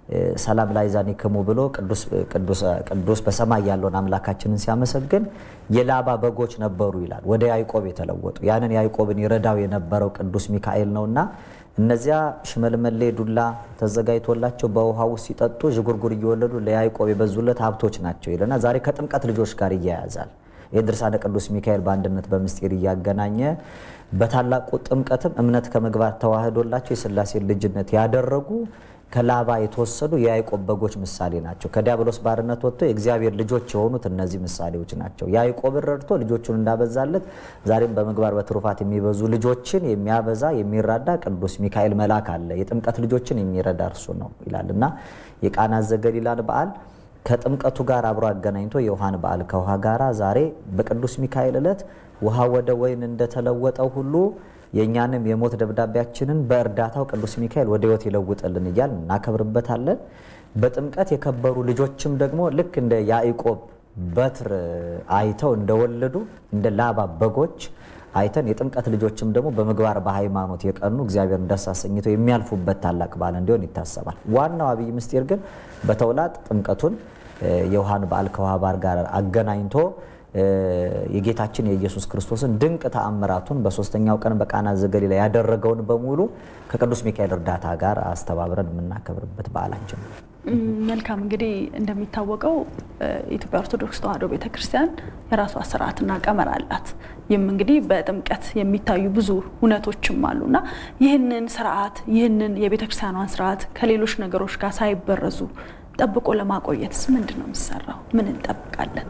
ሰላም ላይዛኒክሙ ብሎ ቅዱስ በሰማይ ያለውን አምላካችንን ሲያመሰግን የላባ በጎች ነበሩ ይላል። ወደ ያዕቆብ የተለወጡ ያንን ያዕቆብን ይረዳው የነበረው ቅዱስ ሚካኤል ነውና እነዚያ ሽመልመሌ ዱላ ተዘጋጅቶላቸው በውሃ ውስጥ ሲጠጡ ዥጉርጉር እየወለዱ ለያዕቆብ የበዙለት ሀብቶች ናቸው ይለና ዛሬ ከጥምቀት ልጆች ጋር እያያዛል። የድርሳነ ቅዱስ ሚካኤል በአንድነት በምስጢር እያገናኘ በታላቁ ጥምቀትም እምነት ከምግባር ተዋህዶላቸው የሥላሴ ልጅነት ያደረጉ ከላባ የተወሰዱ የያዕቆብ በጎች ምሳሌ ናቸው። ከዲያብሎስ ባርነት ወጥቶ የእግዚአብሔር ልጆች የሆኑት እነዚህ ምሳሌዎች ናቸው። ያዕቆብን ረድቶ ልጆቹን እንዳበዛለት ዛሬም በምግባር በትሩፋት የሚበዙ ልጆችን የሚያበዛ የሚራዳ ቅዱስ ሚካኤል መልአክ አለ። የጥምቀት ልጆችን የሚረዳ እርሱ ነው ይላል እና የቃና ዘገሊላን በዓል ከጥምቀቱ ጋር አብሮ አገናኝቶ የውሃን በዓል ከውሃ ጋራ ዛሬ በቅዱስ ሚካኤል ዕለት ውሃ ወደ ወይን እንደተለወጠው ሁሉ የእኛንም የሞት ደብዳቤያችንን በእርዳታው ቅዱስ ሚካኤል ወደ ሕይወት ይለውጥልን እያል እናከብርበታለን። በጥምቀት የከበሩ ልጆችም ደግሞ ልክ እንደ ያዕቆብ በትር አይተው እንደወለዱ እንደ ላባ በጎች አይተን የጥምቀት ልጆችም ደግሞ በምግባር በሃይማኖት የቀኑ እግዚአብሔርን ደስ አሰኝተው የሚያልፉበት ታላቅ በዓል እንዲሆን ይታሰባል። ዋናው አብይ ምስጢር ግን በተውላጥ ጥምቀቱን የውሃን በዓል ከውሃ በዓል ጋር አገናኝቶ የጌታችን የኢየሱስ ክርስቶስን ድንቅ ተአምራቱን በሶስተኛው ቀን በቃና ዘገሊላ ያደረገውን በሙሉ ከቅዱስ ሚካኤል እርዳታ ጋር አስተባብረን የምናከብርበት በዓላችን ነው። መልካም እንግዲህ እንደሚታወቀው የኢትዮጵያ ኦርቶዶክስ ተዋሕዶ ቤተክርስቲያን የራሷ ስርዓትና ቀመር አላት። ይህም እንግዲህ በጥምቀት የሚታዩ ብዙ እውነቶችም አሉና ይህንን ስርዓት ይህንን የቤተክርስቲያኗን ስርዓት ከሌሎች ነገሮች ጋር ሳይበረዙ ጠብቆ ለማቆየትስ ምንድን ነው የሚሰራው? ምን እንጠብቃለን?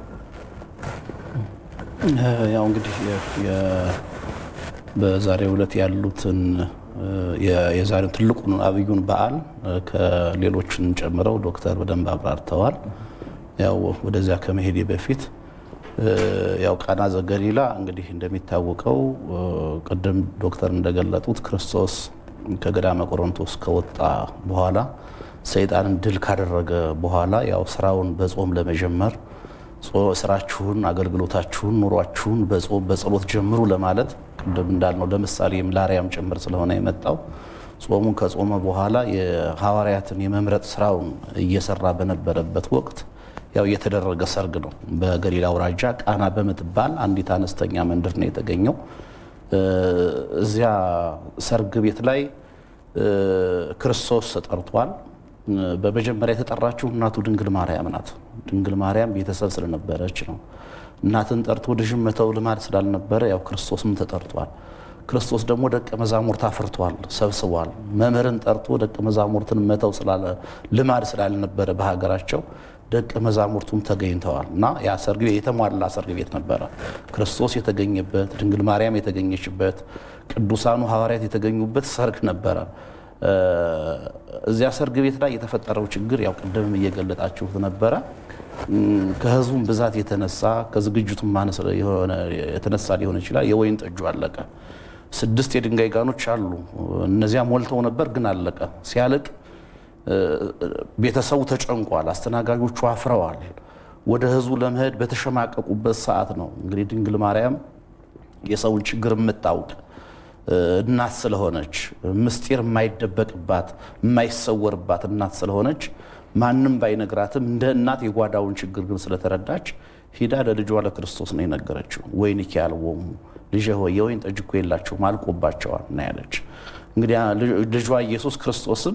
ያው እንግዲህ በዛሬው ዕለት ያሉትን የዛሬው ትልቁን አብዩን በዓል ከሌሎችን ጨምረው ዶክተር በደንብ አብራርተዋል። ያው ወደዚያ ከመሄዴ በፊት ያው ቃና ዘገሊላ እንግዲህ እንደሚታወቀው ቅድም ዶክተር እንደገለጡት ክርስቶስ ከገዳመ ቆሮንቶስ ከወጣ በኋላ ሰይጣንን ድል ካደረገ በኋላ ያው ስራውን በጾም ለመጀመር ስራችሁን፣ አገልግሎታችሁን፣ ኑሯችሁን በጾም በጸሎት ጀምሩ ለማለት ቅድም እንዳልነው ለምሳሌም ላርያም ጭምር ስለሆነ የመጣው ጾሙን ከጾመ በኋላ የሐዋርያትን የመምረጥ ስራውን እየሰራ በነበረበት ወቅት ያው የተደረገ ሰርግ ነው። በገሊላ አውራጃ ቃና በምትባል አንዲት አነስተኛ መንደር ነው የተገኘው። እዚያ ሰርግ ቤት ላይ ክርስቶስ ተጠርቷል። በመጀመሪያ የተጠራችው እናቱ ድንግል ማርያም ናት። ድንግል ማርያም ቤተሰብ ስለነበረች ነው። እናትን ጠርቶ ልጅን መተው ልማድ ስላልነበረ ያው ክርስቶስም ተጠርቷል። ክርስቶስ ደግሞ ደቀ መዛሙርት አፍርቷል፣ ሰብስቧል። መምህርን ጠርቶ ደቀ መዛሙርትን መተው ልማድ ስላልነበረ በሀገራቸው ደቀ መዛሙርቱም ተገኝተዋል እና ያ ሰርግ ቤት የተሟላ ሰርግ ቤት ነበረ። ክርስቶስ የተገኘበት፣ ድንግል ማርያም የተገኘችበት፣ ቅዱሳኑ ሐዋርያት የተገኙበት ሰርግ ነበረ። እዚያ ሰርግ ቤት ላይ የተፈጠረው ችግር ያው ቅድምም እየገለጣችሁት ነበረ። ከህዝቡም ብዛት የተነሳ ከዝግጅቱም ማነስ የተነሳ ሊሆን ይችላል። የወይን ጠጁ አለቀ። ስድስት የድንጋይ ጋኖች አሉ። እነዚያ ሞልተው ነበር፣ ግን አለቀ። ሲያልቅ ቤተሰቡ ተጨንቋል። አስተናጋጆቹ አፍረዋል። ወደ ህዝቡ ለመሄድ በተሸማቀቁበት ሰዓት ነው እንግዲህ ድንግል ማርያም የሰውን ችግር የምታውቅ እናት ስለሆነች ምስጢር የማይደበቅባት የማይሰወርባት እናት ስለሆነች ማንም ባይነግራትም እንደ እናት የጓዳውን ችግር ግን ስለተረዳች ሂዳ ለልጇ ለክርስቶስ ነው የነገረችው። ወይንኪ አልቦሙ ልጄ ሆይ የወይን ጠጅ እኮ የላቸውም አልቆባቸዋል ነው ያለች። እንግዲህ ልጇ ኢየሱስ ክርስቶስም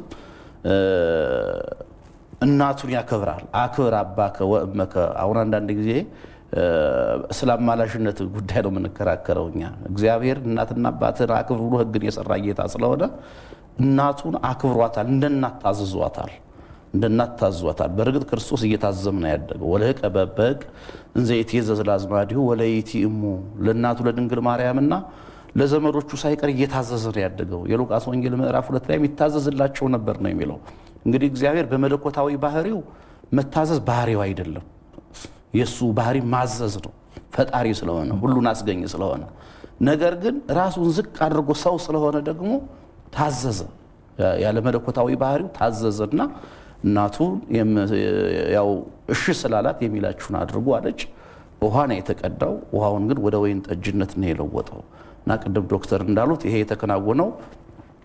እናቱን ያከብራል። አክብር አባከ ወእመከ። አሁን አንዳንድ ጊዜ ስለ አማላሽነት ጉዳይ ነው የምንከራከረው እኛ። እግዚአብሔር እናትና አባትን አክብር ብሎ ሕግን የሰራ ጌታ ስለሆነ እናቱን አክብሯታል፣ እንደ እናት ታዝዟታል፣ እንደ እናት ታዟታል። በእርግጥ ክርስቶስ እየታዘም ነው ያደገው። ወለህቀ በበግ እንዘ ይትዔዘዝ ለአዝማዲሁ ወለይእቲ እሙ ለእናቱ ለድንግል ማርያምና ለዘመዶቹ ሳይቀር እየታዘዘ ነው ያደገው። የሉቃስ ወንጌል ምዕራፍ ሁለት ላይ የሚታዘዝላቸው ነበር ነው የሚለው። እንግዲህ እግዚአብሔር በመለኮታዊ ባህሪው መታዘዝ ባህሪው አይደለም። የእሱ ባህሪ ማዘዝ ነው። ፈጣሪ ስለሆነ ሁሉን አስገኝ ስለሆነ፣ ነገር ግን ራሱን ዝቅ አድርጎ ሰው ስለሆነ ደግሞ ታዘዘ። ያለ መለኮታዊ ባህሪው ታዘዘና እናቱ ያው እሺ ስላላት የሚላችሁን አድርጉ አለች። ውሃ ነው የተቀዳው። ውሃውን ግን ወደ ወይን ጠጅነት ነው የለወጠው። እና ቅድም ዶክተር እንዳሉት ይሄ የተከናወነው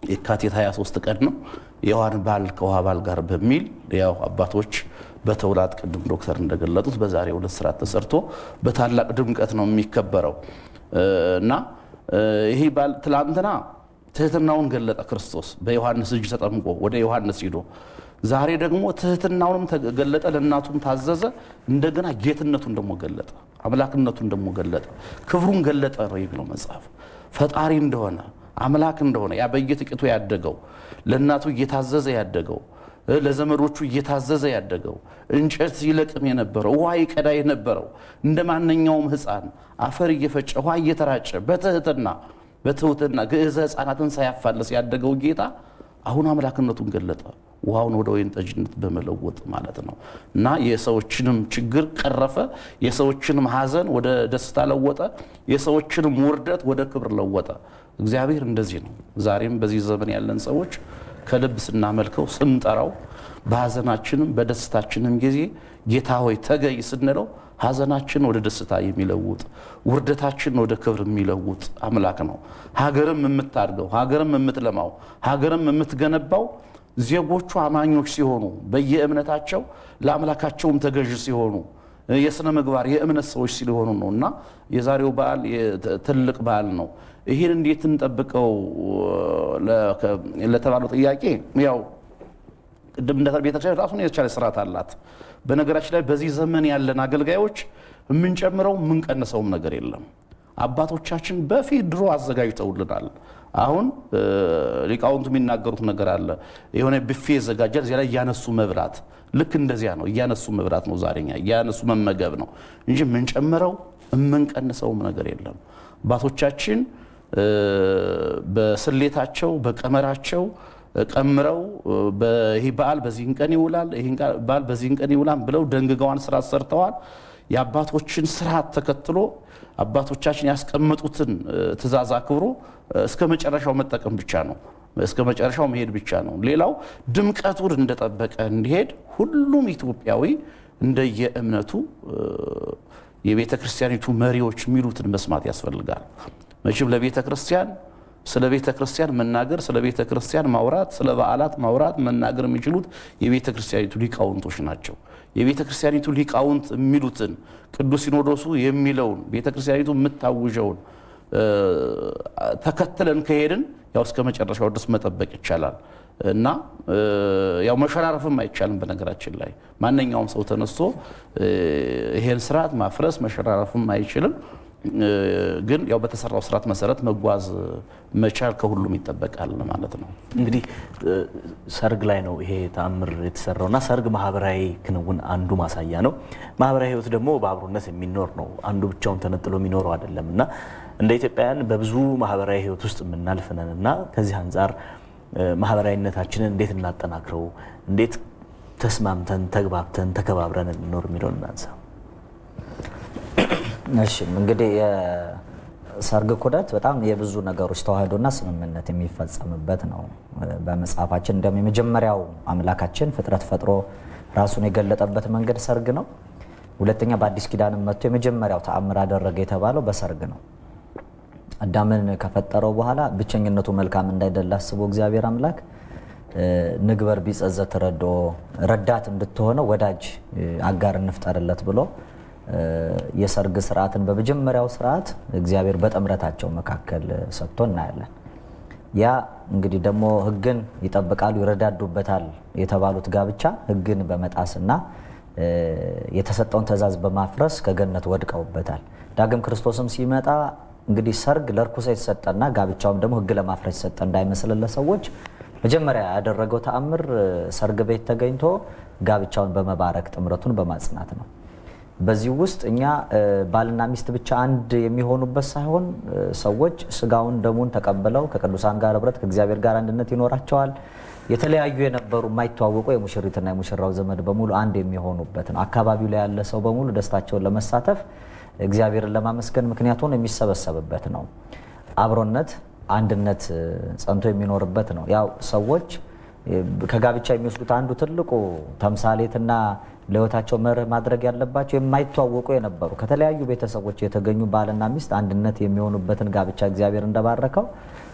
የካቲት 23 ቀን ነው። የውሃን በዓል ከውሃ በዓል ጋር በሚል ያው አባቶች በተውላት ቅድም ዶክተር እንደገለጡት በዛሬው ዕለት ስርዓት ተሰርቶ በታላቅ ድምቀት ነው የሚከበረው እና ይህ በዓል ትላንትና ትህትናውን ገለጠ ክርስቶስ በዮሐንስ እጅ ተጠምቆ ወደ ዮሐንስ ሂዶ ዛሬ ደግሞ ትህትናውንም ገለጠ፣ ለእናቱም ታዘዘ። እንደገና ጌትነቱን ደግሞ ገለጠ፣ አምላክነቱን ደግሞ ገለጠ፣ ክብሩን ገለጠ ነው የሚለው መጽሐፍ። ፈጣሪ እንደሆነ አምላክ እንደሆነ ያ በየጥቂቱ ያደገው ለእናቱ እየታዘዘ ያደገው ለዘመዶቹ እየታዘዘ ያደገው እንጨት ይለቅም የነበረው ውሃ ይቀዳ የነበረው እንደ ማንኛውም ሕፃን አፈር እየፈጨ ውሃ እየተራጨ በትህትና በትሁትና ግዕዘ ሕፃናትን ሳያፋለስ ያደገው ጌታ አሁን አምላክነቱን ገለጠ። ውሃውን ወደ ወይን ጠጅነት በመለወጥ ማለት ነው እና የሰዎችንም ችግር ቀረፈ፣ የሰዎችንም ሐዘን ወደ ደስታ ለወጠ፣ የሰዎችንም ውርደት ወደ ክብር ለወጠ። እግዚአብሔር እንደዚህ ነው። ዛሬም በዚህ ዘመን ያለን ሰዎች ከልብ ስናመልከው ስንጠራው፣ በሐዘናችንም በደስታችንም ጊዜ ጌታ ሆይ ተገይ ስንለው ሐዘናችን ወደ ደስታ የሚለውጥ ውርደታችን ወደ ክብር የሚለውጥ አምላክ ነው። ሀገርም የምታድገው ሀገርም የምትለማው ሀገርም የምትገነባው ዜጎቹ አማኞች ሲሆኑ በየእምነታቸው ለአምላካቸውም ተገዥ ሲሆኑ የሥነ ምግባር የእምነት ሰዎች ሲሆኑ ነው እና የዛሬው በዓል ትልቅ በዓል ነው። ይህን እንዴት እንጠብቀው ለተባለው ጥያቄ ያው ቅድም እንደ ቤተክርስቲያን ራሱን የቻለ ስርዓት አላት። በነገራችን ላይ በዚህ ዘመን ያለን አገልጋዮች የምንጨምረው የምንቀንሰውም ነገር የለም። አባቶቻችን በፊት ድሮ አዘጋጅተውልናል። አሁን ሊቃውንቱ የሚናገሩት ነገር አለ። የሆነ ብፌ ይዘጋጃል፣ እዚያ ላይ እያነሱ መብላት። ልክ እንደዚያ ነው፣ እያነሱ መብላት ነው። ዛሬኛ እያነሱ መመገብ ነው እንጂ የምንጨምረው የምንቀንሰውም ነገር የለም። አባቶቻችን በስሌታቸው በቀመራቸው ቀምረው ይህ በዓል በዚህን ቀን ይውላል፣ ይህ በዓል በዚህን ቀን ይውላል ብለው ደንግገዋን ስርዓት ሰርተዋል። የአባቶችን ስርዓት ተከትሎ አባቶቻችን ያስቀመጡትን ትእዛዝ አክብሮ እስከ መጨረሻው መጠቀም ብቻ ነው። እስከ መጨረሻው መሄድ ብቻ ነው። ሌላው ድምቀቱን እንደጠበቀ እንዲሄድ ሁሉም ኢትዮጵያዊ እንደየእምነቱ የቤተ ክርስቲያኒቱ መሪዎች የሚሉትን መስማት ያስፈልጋል። መቼም ለቤተ ክርስቲያን ስለ ቤተ ክርስቲያን መናገር፣ ስለ ቤተ ክርስቲያን ማውራት፣ ስለ በዓላት ማውራት መናገር የሚችሉት የቤተ ክርስቲያኒቱ ሊቃውንቶች ናቸው። የቤተ ክርስቲያኒቱ ሊቃውንት የሚሉትን ቅዱስ ሲኖዶሱ የሚለውን ቤተ ክርስቲያኒቱ የምታውጀውን ተከትለን ከሄድን ያው እስከ መጨረሻው ድረስ መጠበቅ ይቻላል እና ያው መሸራረፍም አይቻልም። በነገራችን ላይ ማንኛውም ሰው ተነስቶ ይሄን ስርዓት ማፍረስ መሸራረፍም አይችልም። ግን ያው በተሰራው ስርዓት መሰረት መጓዝ መቻል ከሁሉም ይጠበቃል ማለት ነው። እንግዲህ ሰርግ ላይ ነው ይሄ ተአምር የተሰራው እና ሰርግ ማህበራዊ ክንውን አንዱ ማሳያ ነው። ማህበራዊ ህይወት ደግሞ በአብሮነት የሚኖር ነው። አንዱ ብቻውን ተነጥሎ የሚኖረው አይደለም እና እንደ ኢትዮጵያውያን በብዙ ማህበራዊ ህይወት ውስጥ የምናልፍ ነን እና ከዚህ አንጻር ማህበራዊነታችንን እንዴት እናጠናክረው፣ እንዴት ተስማምተን ተግባብተን ተከባብረን እንኖር የሚለውን እናንሳ። እሺ እንግዲህ የሰርግ ኩደት በጣም የብዙ ነገሮች ተዋህዶና ስምምነት የሚፈጸምበት ነው። በመጽሐፋችን እንደም የመጀመሪያው አምላካችን ፍጥረት ፈጥሮ ራሱን የገለጠበት መንገድ ሰርግ ነው። ሁለተኛ በአዲስ ኪዳንም መጥቶ የመጀመሪያው ተአምር አደረገ የተባለው በሰርግ ነው። አዳምን ከፈጠረው በኋላ ብቸኝነቱ መልካም እንዳይደለ አስቦ እግዚአብሔር አምላክ ንግበር ቢጸዘት ረዶ ረዳት እንድትሆነው ወዳጅ አጋር እንፍጠርለት ብሎ የሰርግ ስርዓትን በመጀመሪያው ስርዓት እግዚአብሔር በጥምረታቸው መካከል ሰጥቶ እናያለን። ያ እንግዲህ ደግሞ ሕግን ይጠብቃሉ ይረዳዱበታል የተባሉት ጋብቻ ሕግን በመጣስና የተሰጠውን ትእዛዝ በማፍረስ ከገነት ወድቀውበታል። ዳግም ክርስቶስም ሲመጣ እንግዲህ ሰርግ ለርኩሰት የተሰጠና ጋብቻውም ደግሞ ሕግ ለማፍረስ የተሰጠ እንዳይመስል ለሰዎች መጀመሪያ ያደረገው ተአምር ሰርግ ቤት ተገኝቶ ጋብቻውን በመባረክ ጥምረቱን በማጽናት ነው። በዚህ ውስጥ እኛ ባልና ሚስት ብቻ አንድ የሚሆኑበት ሳይሆን ሰዎች ስጋውን ደሙን ተቀብለው ከቅዱሳን ጋር ህብረት ከእግዚአብሔር ጋር አንድነት ይኖራቸዋል። የተለያዩ የነበሩ የማይተዋወቁ የሙሽሪትና የሙሽራው ዘመድ በሙሉ አንድ የሚሆኑበት ነው። አካባቢው ላይ ያለ ሰው በሙሉ ደስታቸውን ለመሳተፍ እግዚአብሔርን ለማመስገን ምክንያት ሆኖ የሚሰበሰብበት ነው። አብሮነት፣ አንድነት ጸንቶ የሚኖርበት ነው። ያው ሰዎች ከጋብቻ የሚወስዱት አንዱ ትልቁ ተምሳሌትና ለህይወታቸው መርህ ማድረግ ያለባቸው የማይተዋወቁ የነበሩ ከተለያዩ ቤተሰቦች የተገኙ ባልና ሚስት አንድነት የሚሆኑበትን ጋብቻ እግዚአብሔር እንደባረከው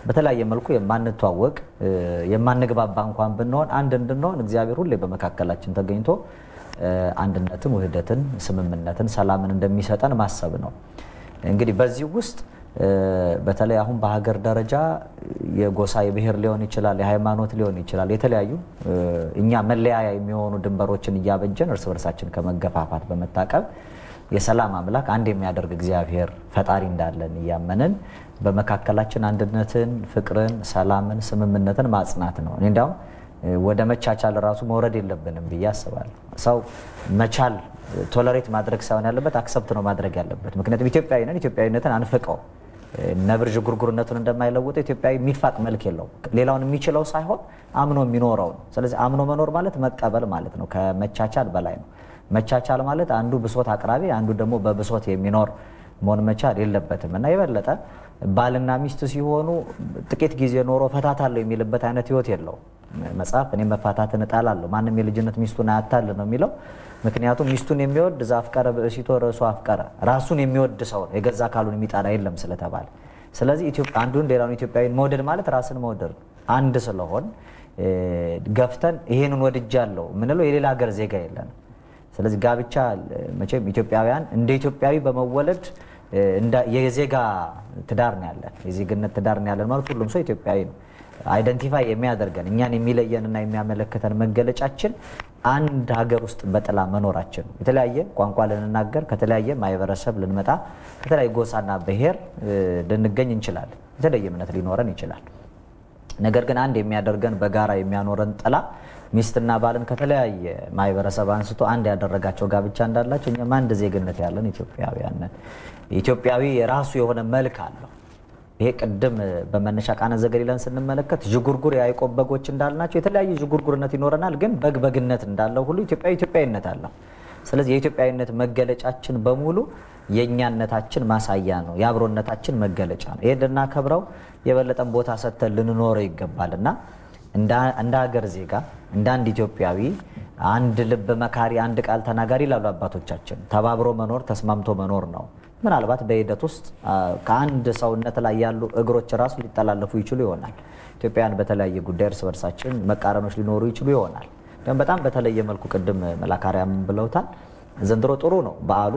በተለያየ መልኩ የማንተዋወቅ የማንግባባ እንኳን ብንሆን አንድ እንድንሆን እግዚአብሔር ሁሌ በመካከላችን ተገኝቶ አንድነትን፣ ውህደትን፣ ስምምነትን፣ ሰላምን እንደሚሰጠን ማሰብ ነው። እንግዲህ በዚህ ውስጥ በተለይ አሁን በሀገር ደረጃ የጎሳ የብሔር ሊሆን ይችላል፣ የሃይማኖት ሊሆን ይችላል። የተለያዩ እኛ መለያያ የሚሆኑ ድንበሮችን እያበጀን እርስ በርሳችን ከመገፋፋት በመታቀብ የሰላም አምላክ አንድ የሚያደርግ እግዚአብሔር ፈጣሪ እንዳለን እያመንን በመካከላችን አንድነትን፣ ፍቅርን፣ ሰላምን፣ ስምምነትን ማጽናት ነው። እኔ እንዲያውም ወደ መቻቻል ራሱ መውረድ የለብንም ብዬ አስባለሁ። ሰው መቻል ቶለሬት ማድረግ ሳይሆን ያለበት አክሰፕት ነው ማድረግ ያለበት። ምክንያቱም ኢትዮጵያዊ ነን፣ ኢትዮጵያዊነትን አንፍቀው ነብር ዥጉርጉርነቱን እንደማይለውጠው ኢትዮጵያዊ የሚፋቅ መልክ የለውም። ሌላውን የሚችለው ሳይሆን አምኖ የሚኖረው ነው። ስለዚህ አምኖ መኖር ማለት መቀበል ማለት ነው። ከመቻቻል በላይ ነው። መቻቻል ማለት አንዱ ብሶት አቅራቢ፣ አንዱ ደግሞ በብሶት የሚኖር መሆን መቻል የለበትም እና የበለጠ ባልና ሚስት ሲሆኑ ጥቂት ጊዜ ኖሮ ፈታታለሁ የሚልበት አይነት ህይወት የለውም። መጽሐፍ እኔ መፋታትን እጣላለሁ ማንም የልጅነት ሚስቱን አያታል ነው የሚለው። ምክንያቱም ሚስቱን የሚወድ እዛ አፍቀረ ብእሲቶ ርዕሱ አፍቀረ ራሱን የሚወድ ሰው ነው የገዛ አካሉን የሚጣላ የለም ስለተባለ፣ ስለዚህ አንዱን ሌላውን ኢትዮጵያዊን መውደድ ማለት ራስን መውደድ አንድ ስለሆን ገፍተን ይሄንን ወድጃለሁ የምንለው የሌላ ሀገር ዜጋ የለንም። ስለዚህ ጋብቻ መቼም ኢትዮጵያውያን እንደ ኢትዮጵያዊ በመወለድ የዜጋ ትዳር ነው ያለን፣ የዜግነት ትዳር ነው ያለን ማለት ሁሉም ሰው ኢትዮጵያዊ ነው። አይደንቲፋይ የሚያደርገን እኛን የሚለየንና የሚያመለክተን መገለጫችን አንድ ሀገር ውስጥ በጥላ መኖራችን ነው። የተለያየ ቋንቋ ልንናገር ከተለያየ ማህበረሰብ ልንመጣ ከተለያየ ጎሳና ብሔር ልንገኝ እንችላለን። የተለየ እምነት ሊኖረን ይችላል። ነገር ግን አንድ የሚያደርገን በጋራ የሚያኖረን ጥላ ሚስትና ባልን ከተለያየ ማህበረሰብ አንስቶ አንድ ያደረጋቸው ጋብቻ እንዳላቸው እኛም አንድ ዜግነት ያለን ኢትዮጵያውያን ነን። ኢትዮጵያዊ የራሱ የሆነ መልክ አለው። ይሄ ቅድም በመነሻ ቃና ዘገሊላን ስንመለከት ዥጉርጉር የያዕቆብ በጎች እንዳልናቸው የተለያየ ዥጉርጉርነት ይኖረናል። ግን በግ በግነት እንዳለው ሁሉ ኢትዮጵያዊ ኢትዮጵያዊነት አለው። ስለዚህ የኢትዮጵያዊነት መገለጫችን በሙሉ የእኛነታችን ማሳያ ነው፣ የአብሮነታችን መገለጫ ነው። ይሄ እንድናከብረው የበለጠን ቦታ ሰጥተን ልንኖረው ይገባል እና እንደ ሀገር ዜጋ እንደ አንድ ኢትዮጵያዊ አንድ ልብ መካሪ፣ አንድ ቃል ተናጋሪ ይላሉ አባቶቻችን። ተባብሮ መኖር ተስማምቶ መኖር ነው። ምናልባት በሂደት ውስጥ ከአንድ ሰውነት ላይ ያሉ እግሮች ራሱ ሊጠላለፉ ይችሉ ይሆናል። ኢትዮጵያውያን በተለያየ ጉዳይ እርስ በርሳችን መቃረኖች ሊኖሩ ይችሉ ይሆናል። ግን በጣም በተለየ መልኩ ቅድም መላካሪያም ብለውታል። ዘንድሮ ጥሩ ነው በዓሉ።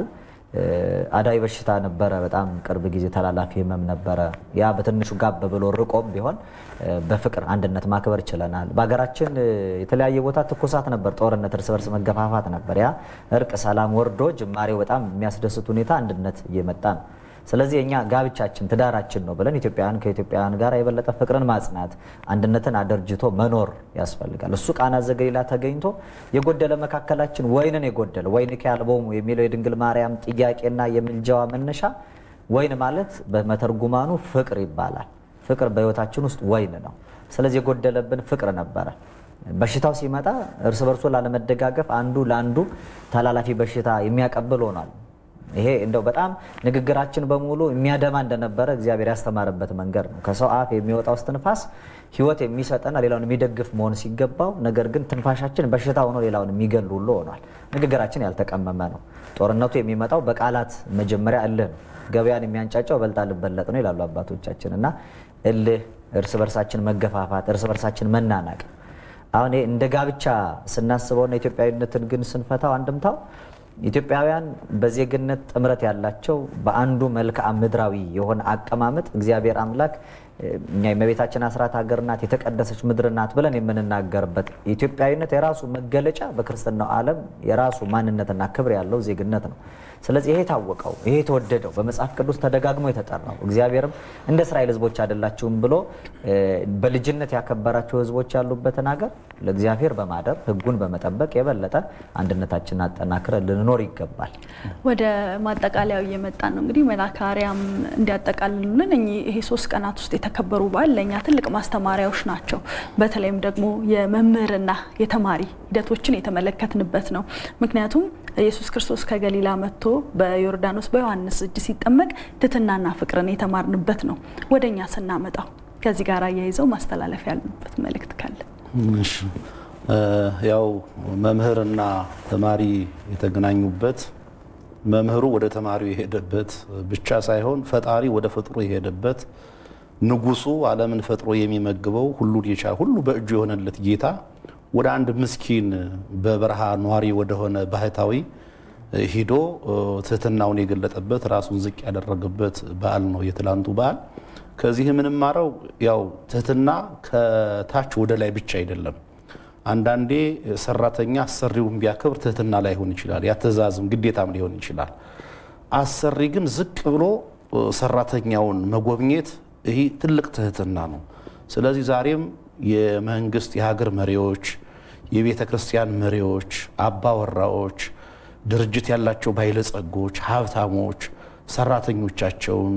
አዳይ በሽታ ነበረ፣ በጣም ቅርብ ጊዜ ተላላፊ ህመም ነበረ። ያ በትንሹ ጋብ ብሎ ርቆም ቢሆን በፍቅር አንድነት ማክበር ችለናል። በሀገራችን የተለያየ ቦታ ትኩሳት ነበር፣ ጦርነት፣ እርስ በርስ መገፋፋት ነበር። ያ እርቅ፣ ሰላም ወርዶ ጅማሬው በጣም የሚያስደስት ሁኔታ አንድነት እየመጣ ነው። ስለዚህ እኛ ጋብቻችን ትዳራችን ነው ብለን ኢትዮጵያውያን ከኢትዮጵያውያን ጋር የበለጠ ፍቅርን ማጽናት አንድነትን አደርጅቶ መኖር ያስፈልጋል። እሱ ቃና ዘገሊላ ተገኝቶ የጎደለ መካከላችን ወይንን የጎደለ ወይን ከአልቦሙ የሚለው የድንግል ማርያም ጥያቄና የምልጃዋ መነሻ ወይን ማለት በመተርጉማኑ ፍቅር ይባላል። ፍቅር በህይወታችን ውስጥ ወይን ነው። ስለዚህ የጎደለብን ፍቅር ነበረ። በሽታው ሲመጣ እርስ በርሶ ላለመደጋገፍ አንዱ ለአንዱ ተላላፊ በሽታ የሚያቀብል ሆኗል። ይሄ እንደው በጣም ንግግራችን በሙሉ የሚያደማ እንደነበረ እግዚአብሔር ያስተማረበት መንገድ ነው። ከሰው አፍ የሚወጣው እስትንፋስ ህይወት የሚሰጠና ሌላውን የሚደግፍ መሆን ሲገባው፣ ነገር ግን ትንፋሻችን በሽታ ሆኖ ሌላውን የሚገል ሁሉ ሆኗል። ንግግራችን ያልተቀመመ ነው። ጦርነቱ የሚመጣው በቃላት መጀመሪያ እልህ ነው። ገበያን የሚያንጫጫው በልጣ ልበለጥ ነው ይላሉ አባቶቻችን። እና እልህ፣ እርስ በርሳችን መገፋፋት፣ እርስ በርሳችን መናናቅ አሁን እንደ ጋብቻ ስናስበውና ኢትዮጵያዊነትን ግን ስንፈታው አንድምታው ኢትዮጵያውያን በዜግነት ጥምረት ያላቸው በአንዱ መልክዓ ምድራዊ የሆነ አቀማመጥ እግዚአብሔር አምላክ እኛ የእመቤታችን አስራት ሀገር ናት፣ የተቀደሰች ምድር ናት ብለን የምንናገርበት ኢትዮጵያዊነት የራሱ መገለጫ በክርስትናው ዓለም የራሱ ማንነትና ክብር ያለው ዜግነት ነው። ስለዚህ ይሄ የታወቀው ይሄ የተወደደው በመጽሐፍ ቅዱስ ተደጋግሞ የተጠራው እግዚአብሔርም እንደ እስራኤል ሕዝቦች አይደላችሁም ብሎ በልጅነት ያከበራቸው ሕዝቦች ያሉበትን ሀገር ለእግዚአብሔር በማደር ሕጉን በመጠበቅ የበለጠ አንድነታችንን አጠናክረን ልንኖር ይገባል። ወደ ማጠቃለያው እየመጣን ነው። እንግዲህ መላካሪያም እንዲያጠቃልሉልን ይሄ ሶስት ቀናት ውስጥ የተከበሩ በዓል ለእኛ ትልቅ ማስተማሪያዎች ናቸው። በተለይም ደግሞ የመምህርና የተማሪ ሂደቶችን የተመለከትንበት ነው። ምክንያቱም ኢየሱስ ክርስቶስ ከገሊላ መጥቶ በዮርዳኖስ በዮሐንስ እጅ ሲጠመቅ ትህትናና ፍቅርን የተማርንበት ነው። ወደ እኛ ስናመጣው ከዚህ ጋር አያይዘው ማስተላለፍ ያሉበት መልእክት ካለ እሺ ያው መምህርና ተማሪ የተገናኙበት መምህሩ ወደ ተማሪው የሄደበት ብቻ ሳይሆን ፈጣሪ ወደ ፍጡሩ የሄደበት ንጉሱ ዓለምን ፈጥሮ የሚመግበው ሁሉን የቻለ ሁሉ በእጁ የሆነለት ጌታ ወደ አንድ ምስኪን በበረሃ ኗሪ ወደሆነ ባህታዊ ሂዶ ትህትናውን የገለጠበት ራሱን ዝቅ ያደረገበት በዓል ነው የትላንቱ በዓል። ከዚህ የምንማረው ያው ትህትና ከታች ወደ ላይ ብቻ አይደለም። አንዳንዴ ሰራተኛ አሰሪውን ቢያከብር ትህትና ላይሆን ይችላል፣ ያ ትእዛዝም ግዴታም ሊሆን ይችላል። አሰሪ ግን ዝቅ ብሎ ሰራተኛውን መጎብኘት ይህ ትልቅ ትህትና ነው። ስለዚህ ዛሬም የመንግስት የሀገር መሪዎች፣ የቤተ ክርስቲያን መሪዎች፣ አባወራዎች፣ ድርጅት ያላቸው ባለጸጎች፣ ሀብታሞች ሰራተኞቻቸውን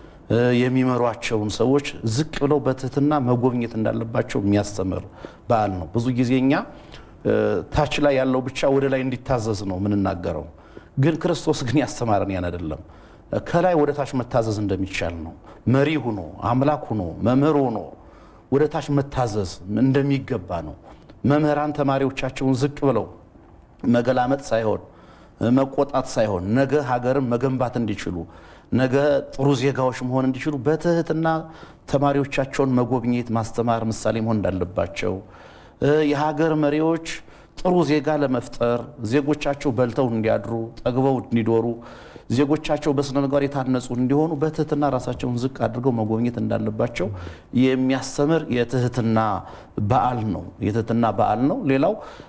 የሚመሯቸውን ሰዎች ዝቅ ብለው በትህትና መጎብኘት እንዳለባቸው የሚያስተምር በዓል ነው። ብዙ ጊዜ እኛ ታች ላይ ያለው ብቻ ወደ ላይ እንዲታዘዝ ነው የምንናገረው። ግን ክርስቶስ ግን ያስተማረን ያን አይደለም። ከላይ ወደ ታች መታዘዝ እንደሚቻል ነው። መሪ ሁኖ አምላክ ሁኖ መምህር ሆኖ ወደ ታች መታዘዝ እንደሚገባ ነው። መምህራን ተማሪዎቻቸውን ዝቅ ብለው መገላመጥ ሳይሆን መቆጣት ሳይሆን ነገ ሀገርን መገንባት እንዲችሉ ነገ ጥሩ ዜጋዎች መሆን እንዲችሉ በትህትና ተማሪዎቻቸውን መጎብኘት፣ ማስተማር፣ ምሳሌ መሆን እንዳለባቸው የሀገር መሪዎች ጥሩ ዜጋ ለመፍጠር ዜጎቻቸው በልተው እንዲያድሩ ጠግበው እንዲዶሩ ዜጎቻቸው በስነ ምግባር የታነጹ እንዲሆኑ በትህትና ራሳቸውን ዝቅ አድርገው መጎብኘት እንዳለባቸው የሚያስተምር የትህትና በዓል ነው። የትህትና በዓል ነው። ሌላው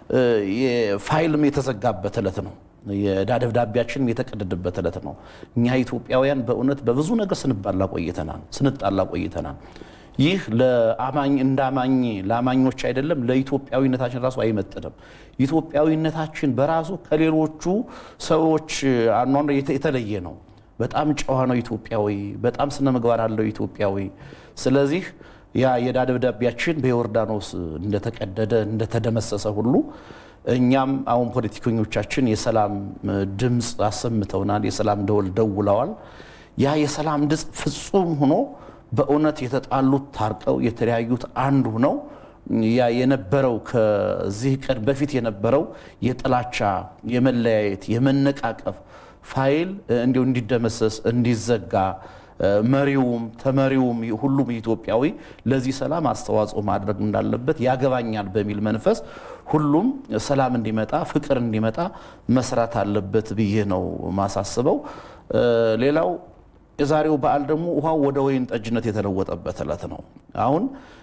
ፋይልም የተዘጋበት ዕለት ነው። የዕዳ ደብዳቤያችንም የተቀደደበት ዕለት ነው። እኛ ኢትዮጵያውያን በእውነት በብዙ ነገር ስንባላ ቆይተናል፣ ስንጣላ ቆይተናል። ይህ ለአማኝ እንደ አማኝ ለአማኞች አይደለም ለኢትዮጵያዊነታችን ራሱ አይመጥንም። ኢትዮጵያዊነታችን በራሱ ከሌሎቹ ሰዎች አኗኗር የተለየ ነው። በጣም ጨዋ ነው ኢትዮጵያዊ፣ በጣም ስነ ምግባር አለው ኢትዮጵያዊ። ስለዚህ ያ የዕዳ ደብዳቤያችን በዮርዳኖስ እንደተቀደደ እንደተደመሰሰ ሁሉ እኛም አሁን ፖለቲከኞቻችን የሰላም ድምፅ አሰምተውናል፣ የሰላም ደወል ደውለዋል። ያ የሰላም ድምፅ ፍጹም ሆኖ በእውነት የተጣሉት ታርቀው የተለያዩት አንድ ሆነው ያ የነበረው ከዚህ ቀን በፊት የነበረው የጥላቻ የመለያየት የመነቃቀፍ ፋይል እንዲሁ እንዲደመሰስ እንዲዘጋ መሪውም ተመሪውም ሁሉም ኢትዮጵያዊ ለዚህ ሰላም አስተዋጽኦ ማድረግ እንዳለበት ያገባኛል በሚል መንፈስ ሁሉም ሰላም እንዲመጣ ፍቅር እንዲመጣ መስራት አለበት ብዬ ነው ማሳስበው። ሌላው የዛሬው በዓል ደግሞ ውሃው ወደ ወይን ጠጅነት የተለወጠበት ዕለት ነው። አሁን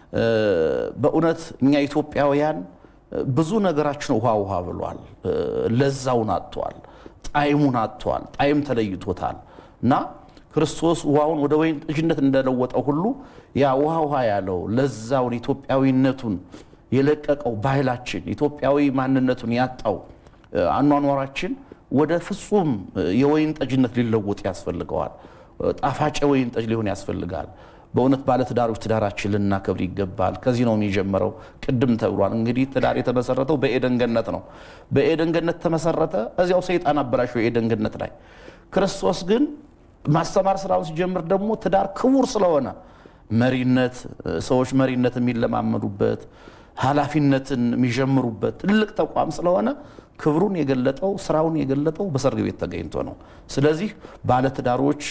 በእውነት እኛ ኢትዮጵያውያን ብዙ ነገራችን ውሃ ውሃ ብሏል። ለዛውን አጥቷል፣ ጣዕሙን አጥቷል፣ ጣዕም ተለይቶታል እና ክርስቶስ ውሃውን ወደ ወይን ጠጅነት እንደለወጠው ሁሉ ያ ውሃ ውሃ ያለው ለዛውን ኢትዮጵያዊነቱን የለቀቀው ባህላችን ኢትዮጵያዊ ማንነቱን ያጣው አኗኗራችን ወደ ፍጹም የወይን ጠጅነት ሊለወጥ ያስፈልገዋል። ጣፋጭ ወይን ጠጅ ሊሆን ያስፈልጋል። በእውነት ባለትዳሮች ትዳራችን ልናከብር ይገባል። ከዚህ ነው የሚጀምረው። ቅድም ተብሏል። እንግዲህ ትዳር የተመሰረተው በኤደን ገነት ነው። በኤደን ገነት ተመሰረተ። እዚያው ሰይጣን አበላሸው የኤደን ገነት ላይ። ክርስቶስ ግን ማስተማር ስራውን ሲጀምር ደግሞ ትዳር ክቡር ስለሆነ መሪነት፣ ሰዎች መሪነት የሚለማመዱበት ኃላፊነትን የሚጀምሩበት ትልቅ ተቋም ስለሆነ ክብሩን የገለጠው ስራውን የገለጠው በሰርግ ቤት ተገኝቶ ነው። ስለዚህ ባለትዳሮች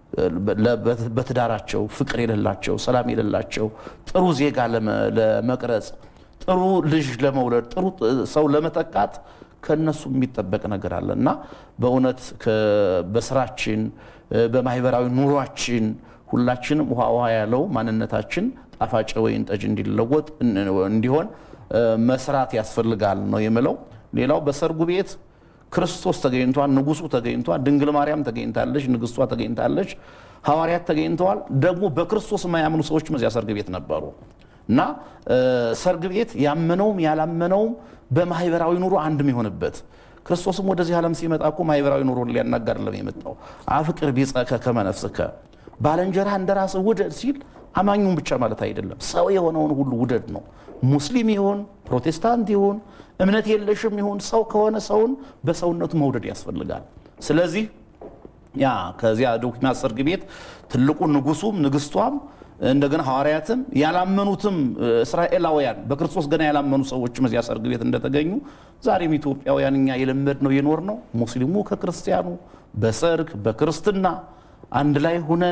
በትዳራቸው ፍቅር የሌላቸው ሰላም የሌላቸው ጥሩ ዜጋ ለመቅረጽ ጥሩ ልጅ ለመውለድ ጥሩ ሰው ለመተካት ከነሱ የሚጠበቅ ነገር አለ እና በእውነት በስራችን በማህበራዊ ኑሯችን ሁላችንም ውሃ ውሃ ያለው ማንነታችን ጣፋጭ ወይን ጠጅ እንዲለወጥ እንዲሆን መስራት ያስፈልጋል ነው የምለው። ሌላው በሰርጉ ቤት ክርስቶስ ተገኝቷል፣ ንጉሱ ተገኝቷል፣ ድንግል ማርያም ተገኝታለች፣ ንግስቷ ተገኝታለች፣ ሐዋርያት ተገኝተዋል። ደግሞ በክርስቶስ የማያምኑ ሰዎችም እዚያ ሰርግ ቤት ነበሩ እና ሰርግ ቤት ያመነውም ያላመነውም በማህበራዊ ኑሮ አንድ የሚሆንበት ክርስቶስም ወደዚህ ዓለም ሲመጣ እኮ ማህበራዊ ኑሮ ሊያናጋ አይደለም የመጣው። አፍቅር ቢጸከ ከመ ነፍስከ ባልንጀራህ እንደ ራስህ ውደድ ሲል አማኙን ብቻ ማለት አይደለም፣ ሰው የሆነውን ሁሉ ውደድ ነው። ሙስሊም ይሁን ፕሮቴስታንት ይሁን እምነት የለሽም ይሁን ሰው ከሆነ ሰውን በሰውነቱ መውደድ ያስፈልጋል። ስለዚህ ያ ከዚያ ዶኪማት ሰርግ ቤት ትልቁ ንጉሱም ንግስቷም እንደገና ሐዋርያትም ያላመኑትም እስራኤላውያን በክርስቶስ ገና ያላመኑ ሰዎችም እዚያ ሰርግ ቤት እንደተገኙ ዛሬም ኢትዮጵያውያን እኛ የለመድ ነው የኖር ነው ሙስሊሙ ከክርስቲያኑ በሰርግ በክርስትና አንድ ላይ ሁነን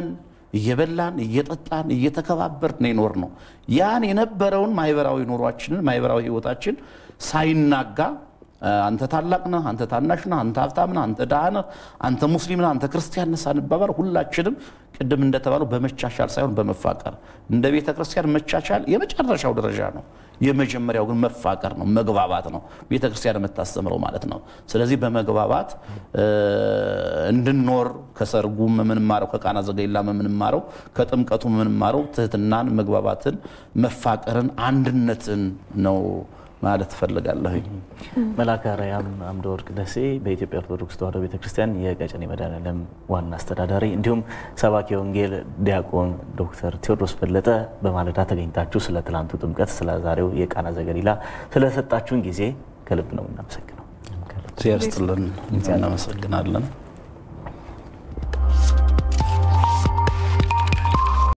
እየበላን እየጠጣን እየተከባበርን የኖር ነው። ያን የነበረውን ማህበራዊ ኑሯችንን ማህበራዊ ህይወታችን ሳይናጋ አንተ ታላቅ ነህ፣ አንተ ታናሽ ነህ፣ አንተ ሀብታም ነህ፣ አንተ ድሃ ነህ፣ አንተ ሙስሊም ነህ፣ አንተ ክርስቲያን ነህ ሳንባባል ሁላችንም ቅድም እንደተባለው በመቻቻል ሳይሆን በመፋቀር እንደ ቤተ ክርስቲያን መቻቻል የመጨረሻው ደረጃ ነው። የመጀመሪያው ግን መፋቀር ነው፣ መግባባት ነው ቤተ ክርስቲያን የምታስተምረው ማለት ነው። ስለዚህ በመግባባት እንድንኖር ከሰርጉም የምንማረው ከቃና ዘገሊላም የምንማረው ከጥምቀቱ የምንማረው ትህትናን፣ መግባባትን፣ መፋቀርን፣ አንድነትን ነው ማለት እፈልጋለሁኝ። መልአከ አርያም አምደ ወርቅ ደሴ በኢትዮጵያ ኦርቶዶክስ ተዋሕዶ ቤተክርስቲያን የቀጨኔ መድኃኔዓለም ዋና አስተዳዳሪ እንዲሁም ሰባኪ ወንጌል ዲያቆን ዶክተር ቴዎድሮስ በለጠ በማለዳ ተገኝታችሁ ስለ ትላንቱ ጥምቀት፣ ስለ ዛሬው የቃና ዘገሊላ ስለሰጣችሁን ጊዜ ከልብ ነው እናመሰግነው። እግዚአብሔር ይስጥልን። እናመሰግናለን።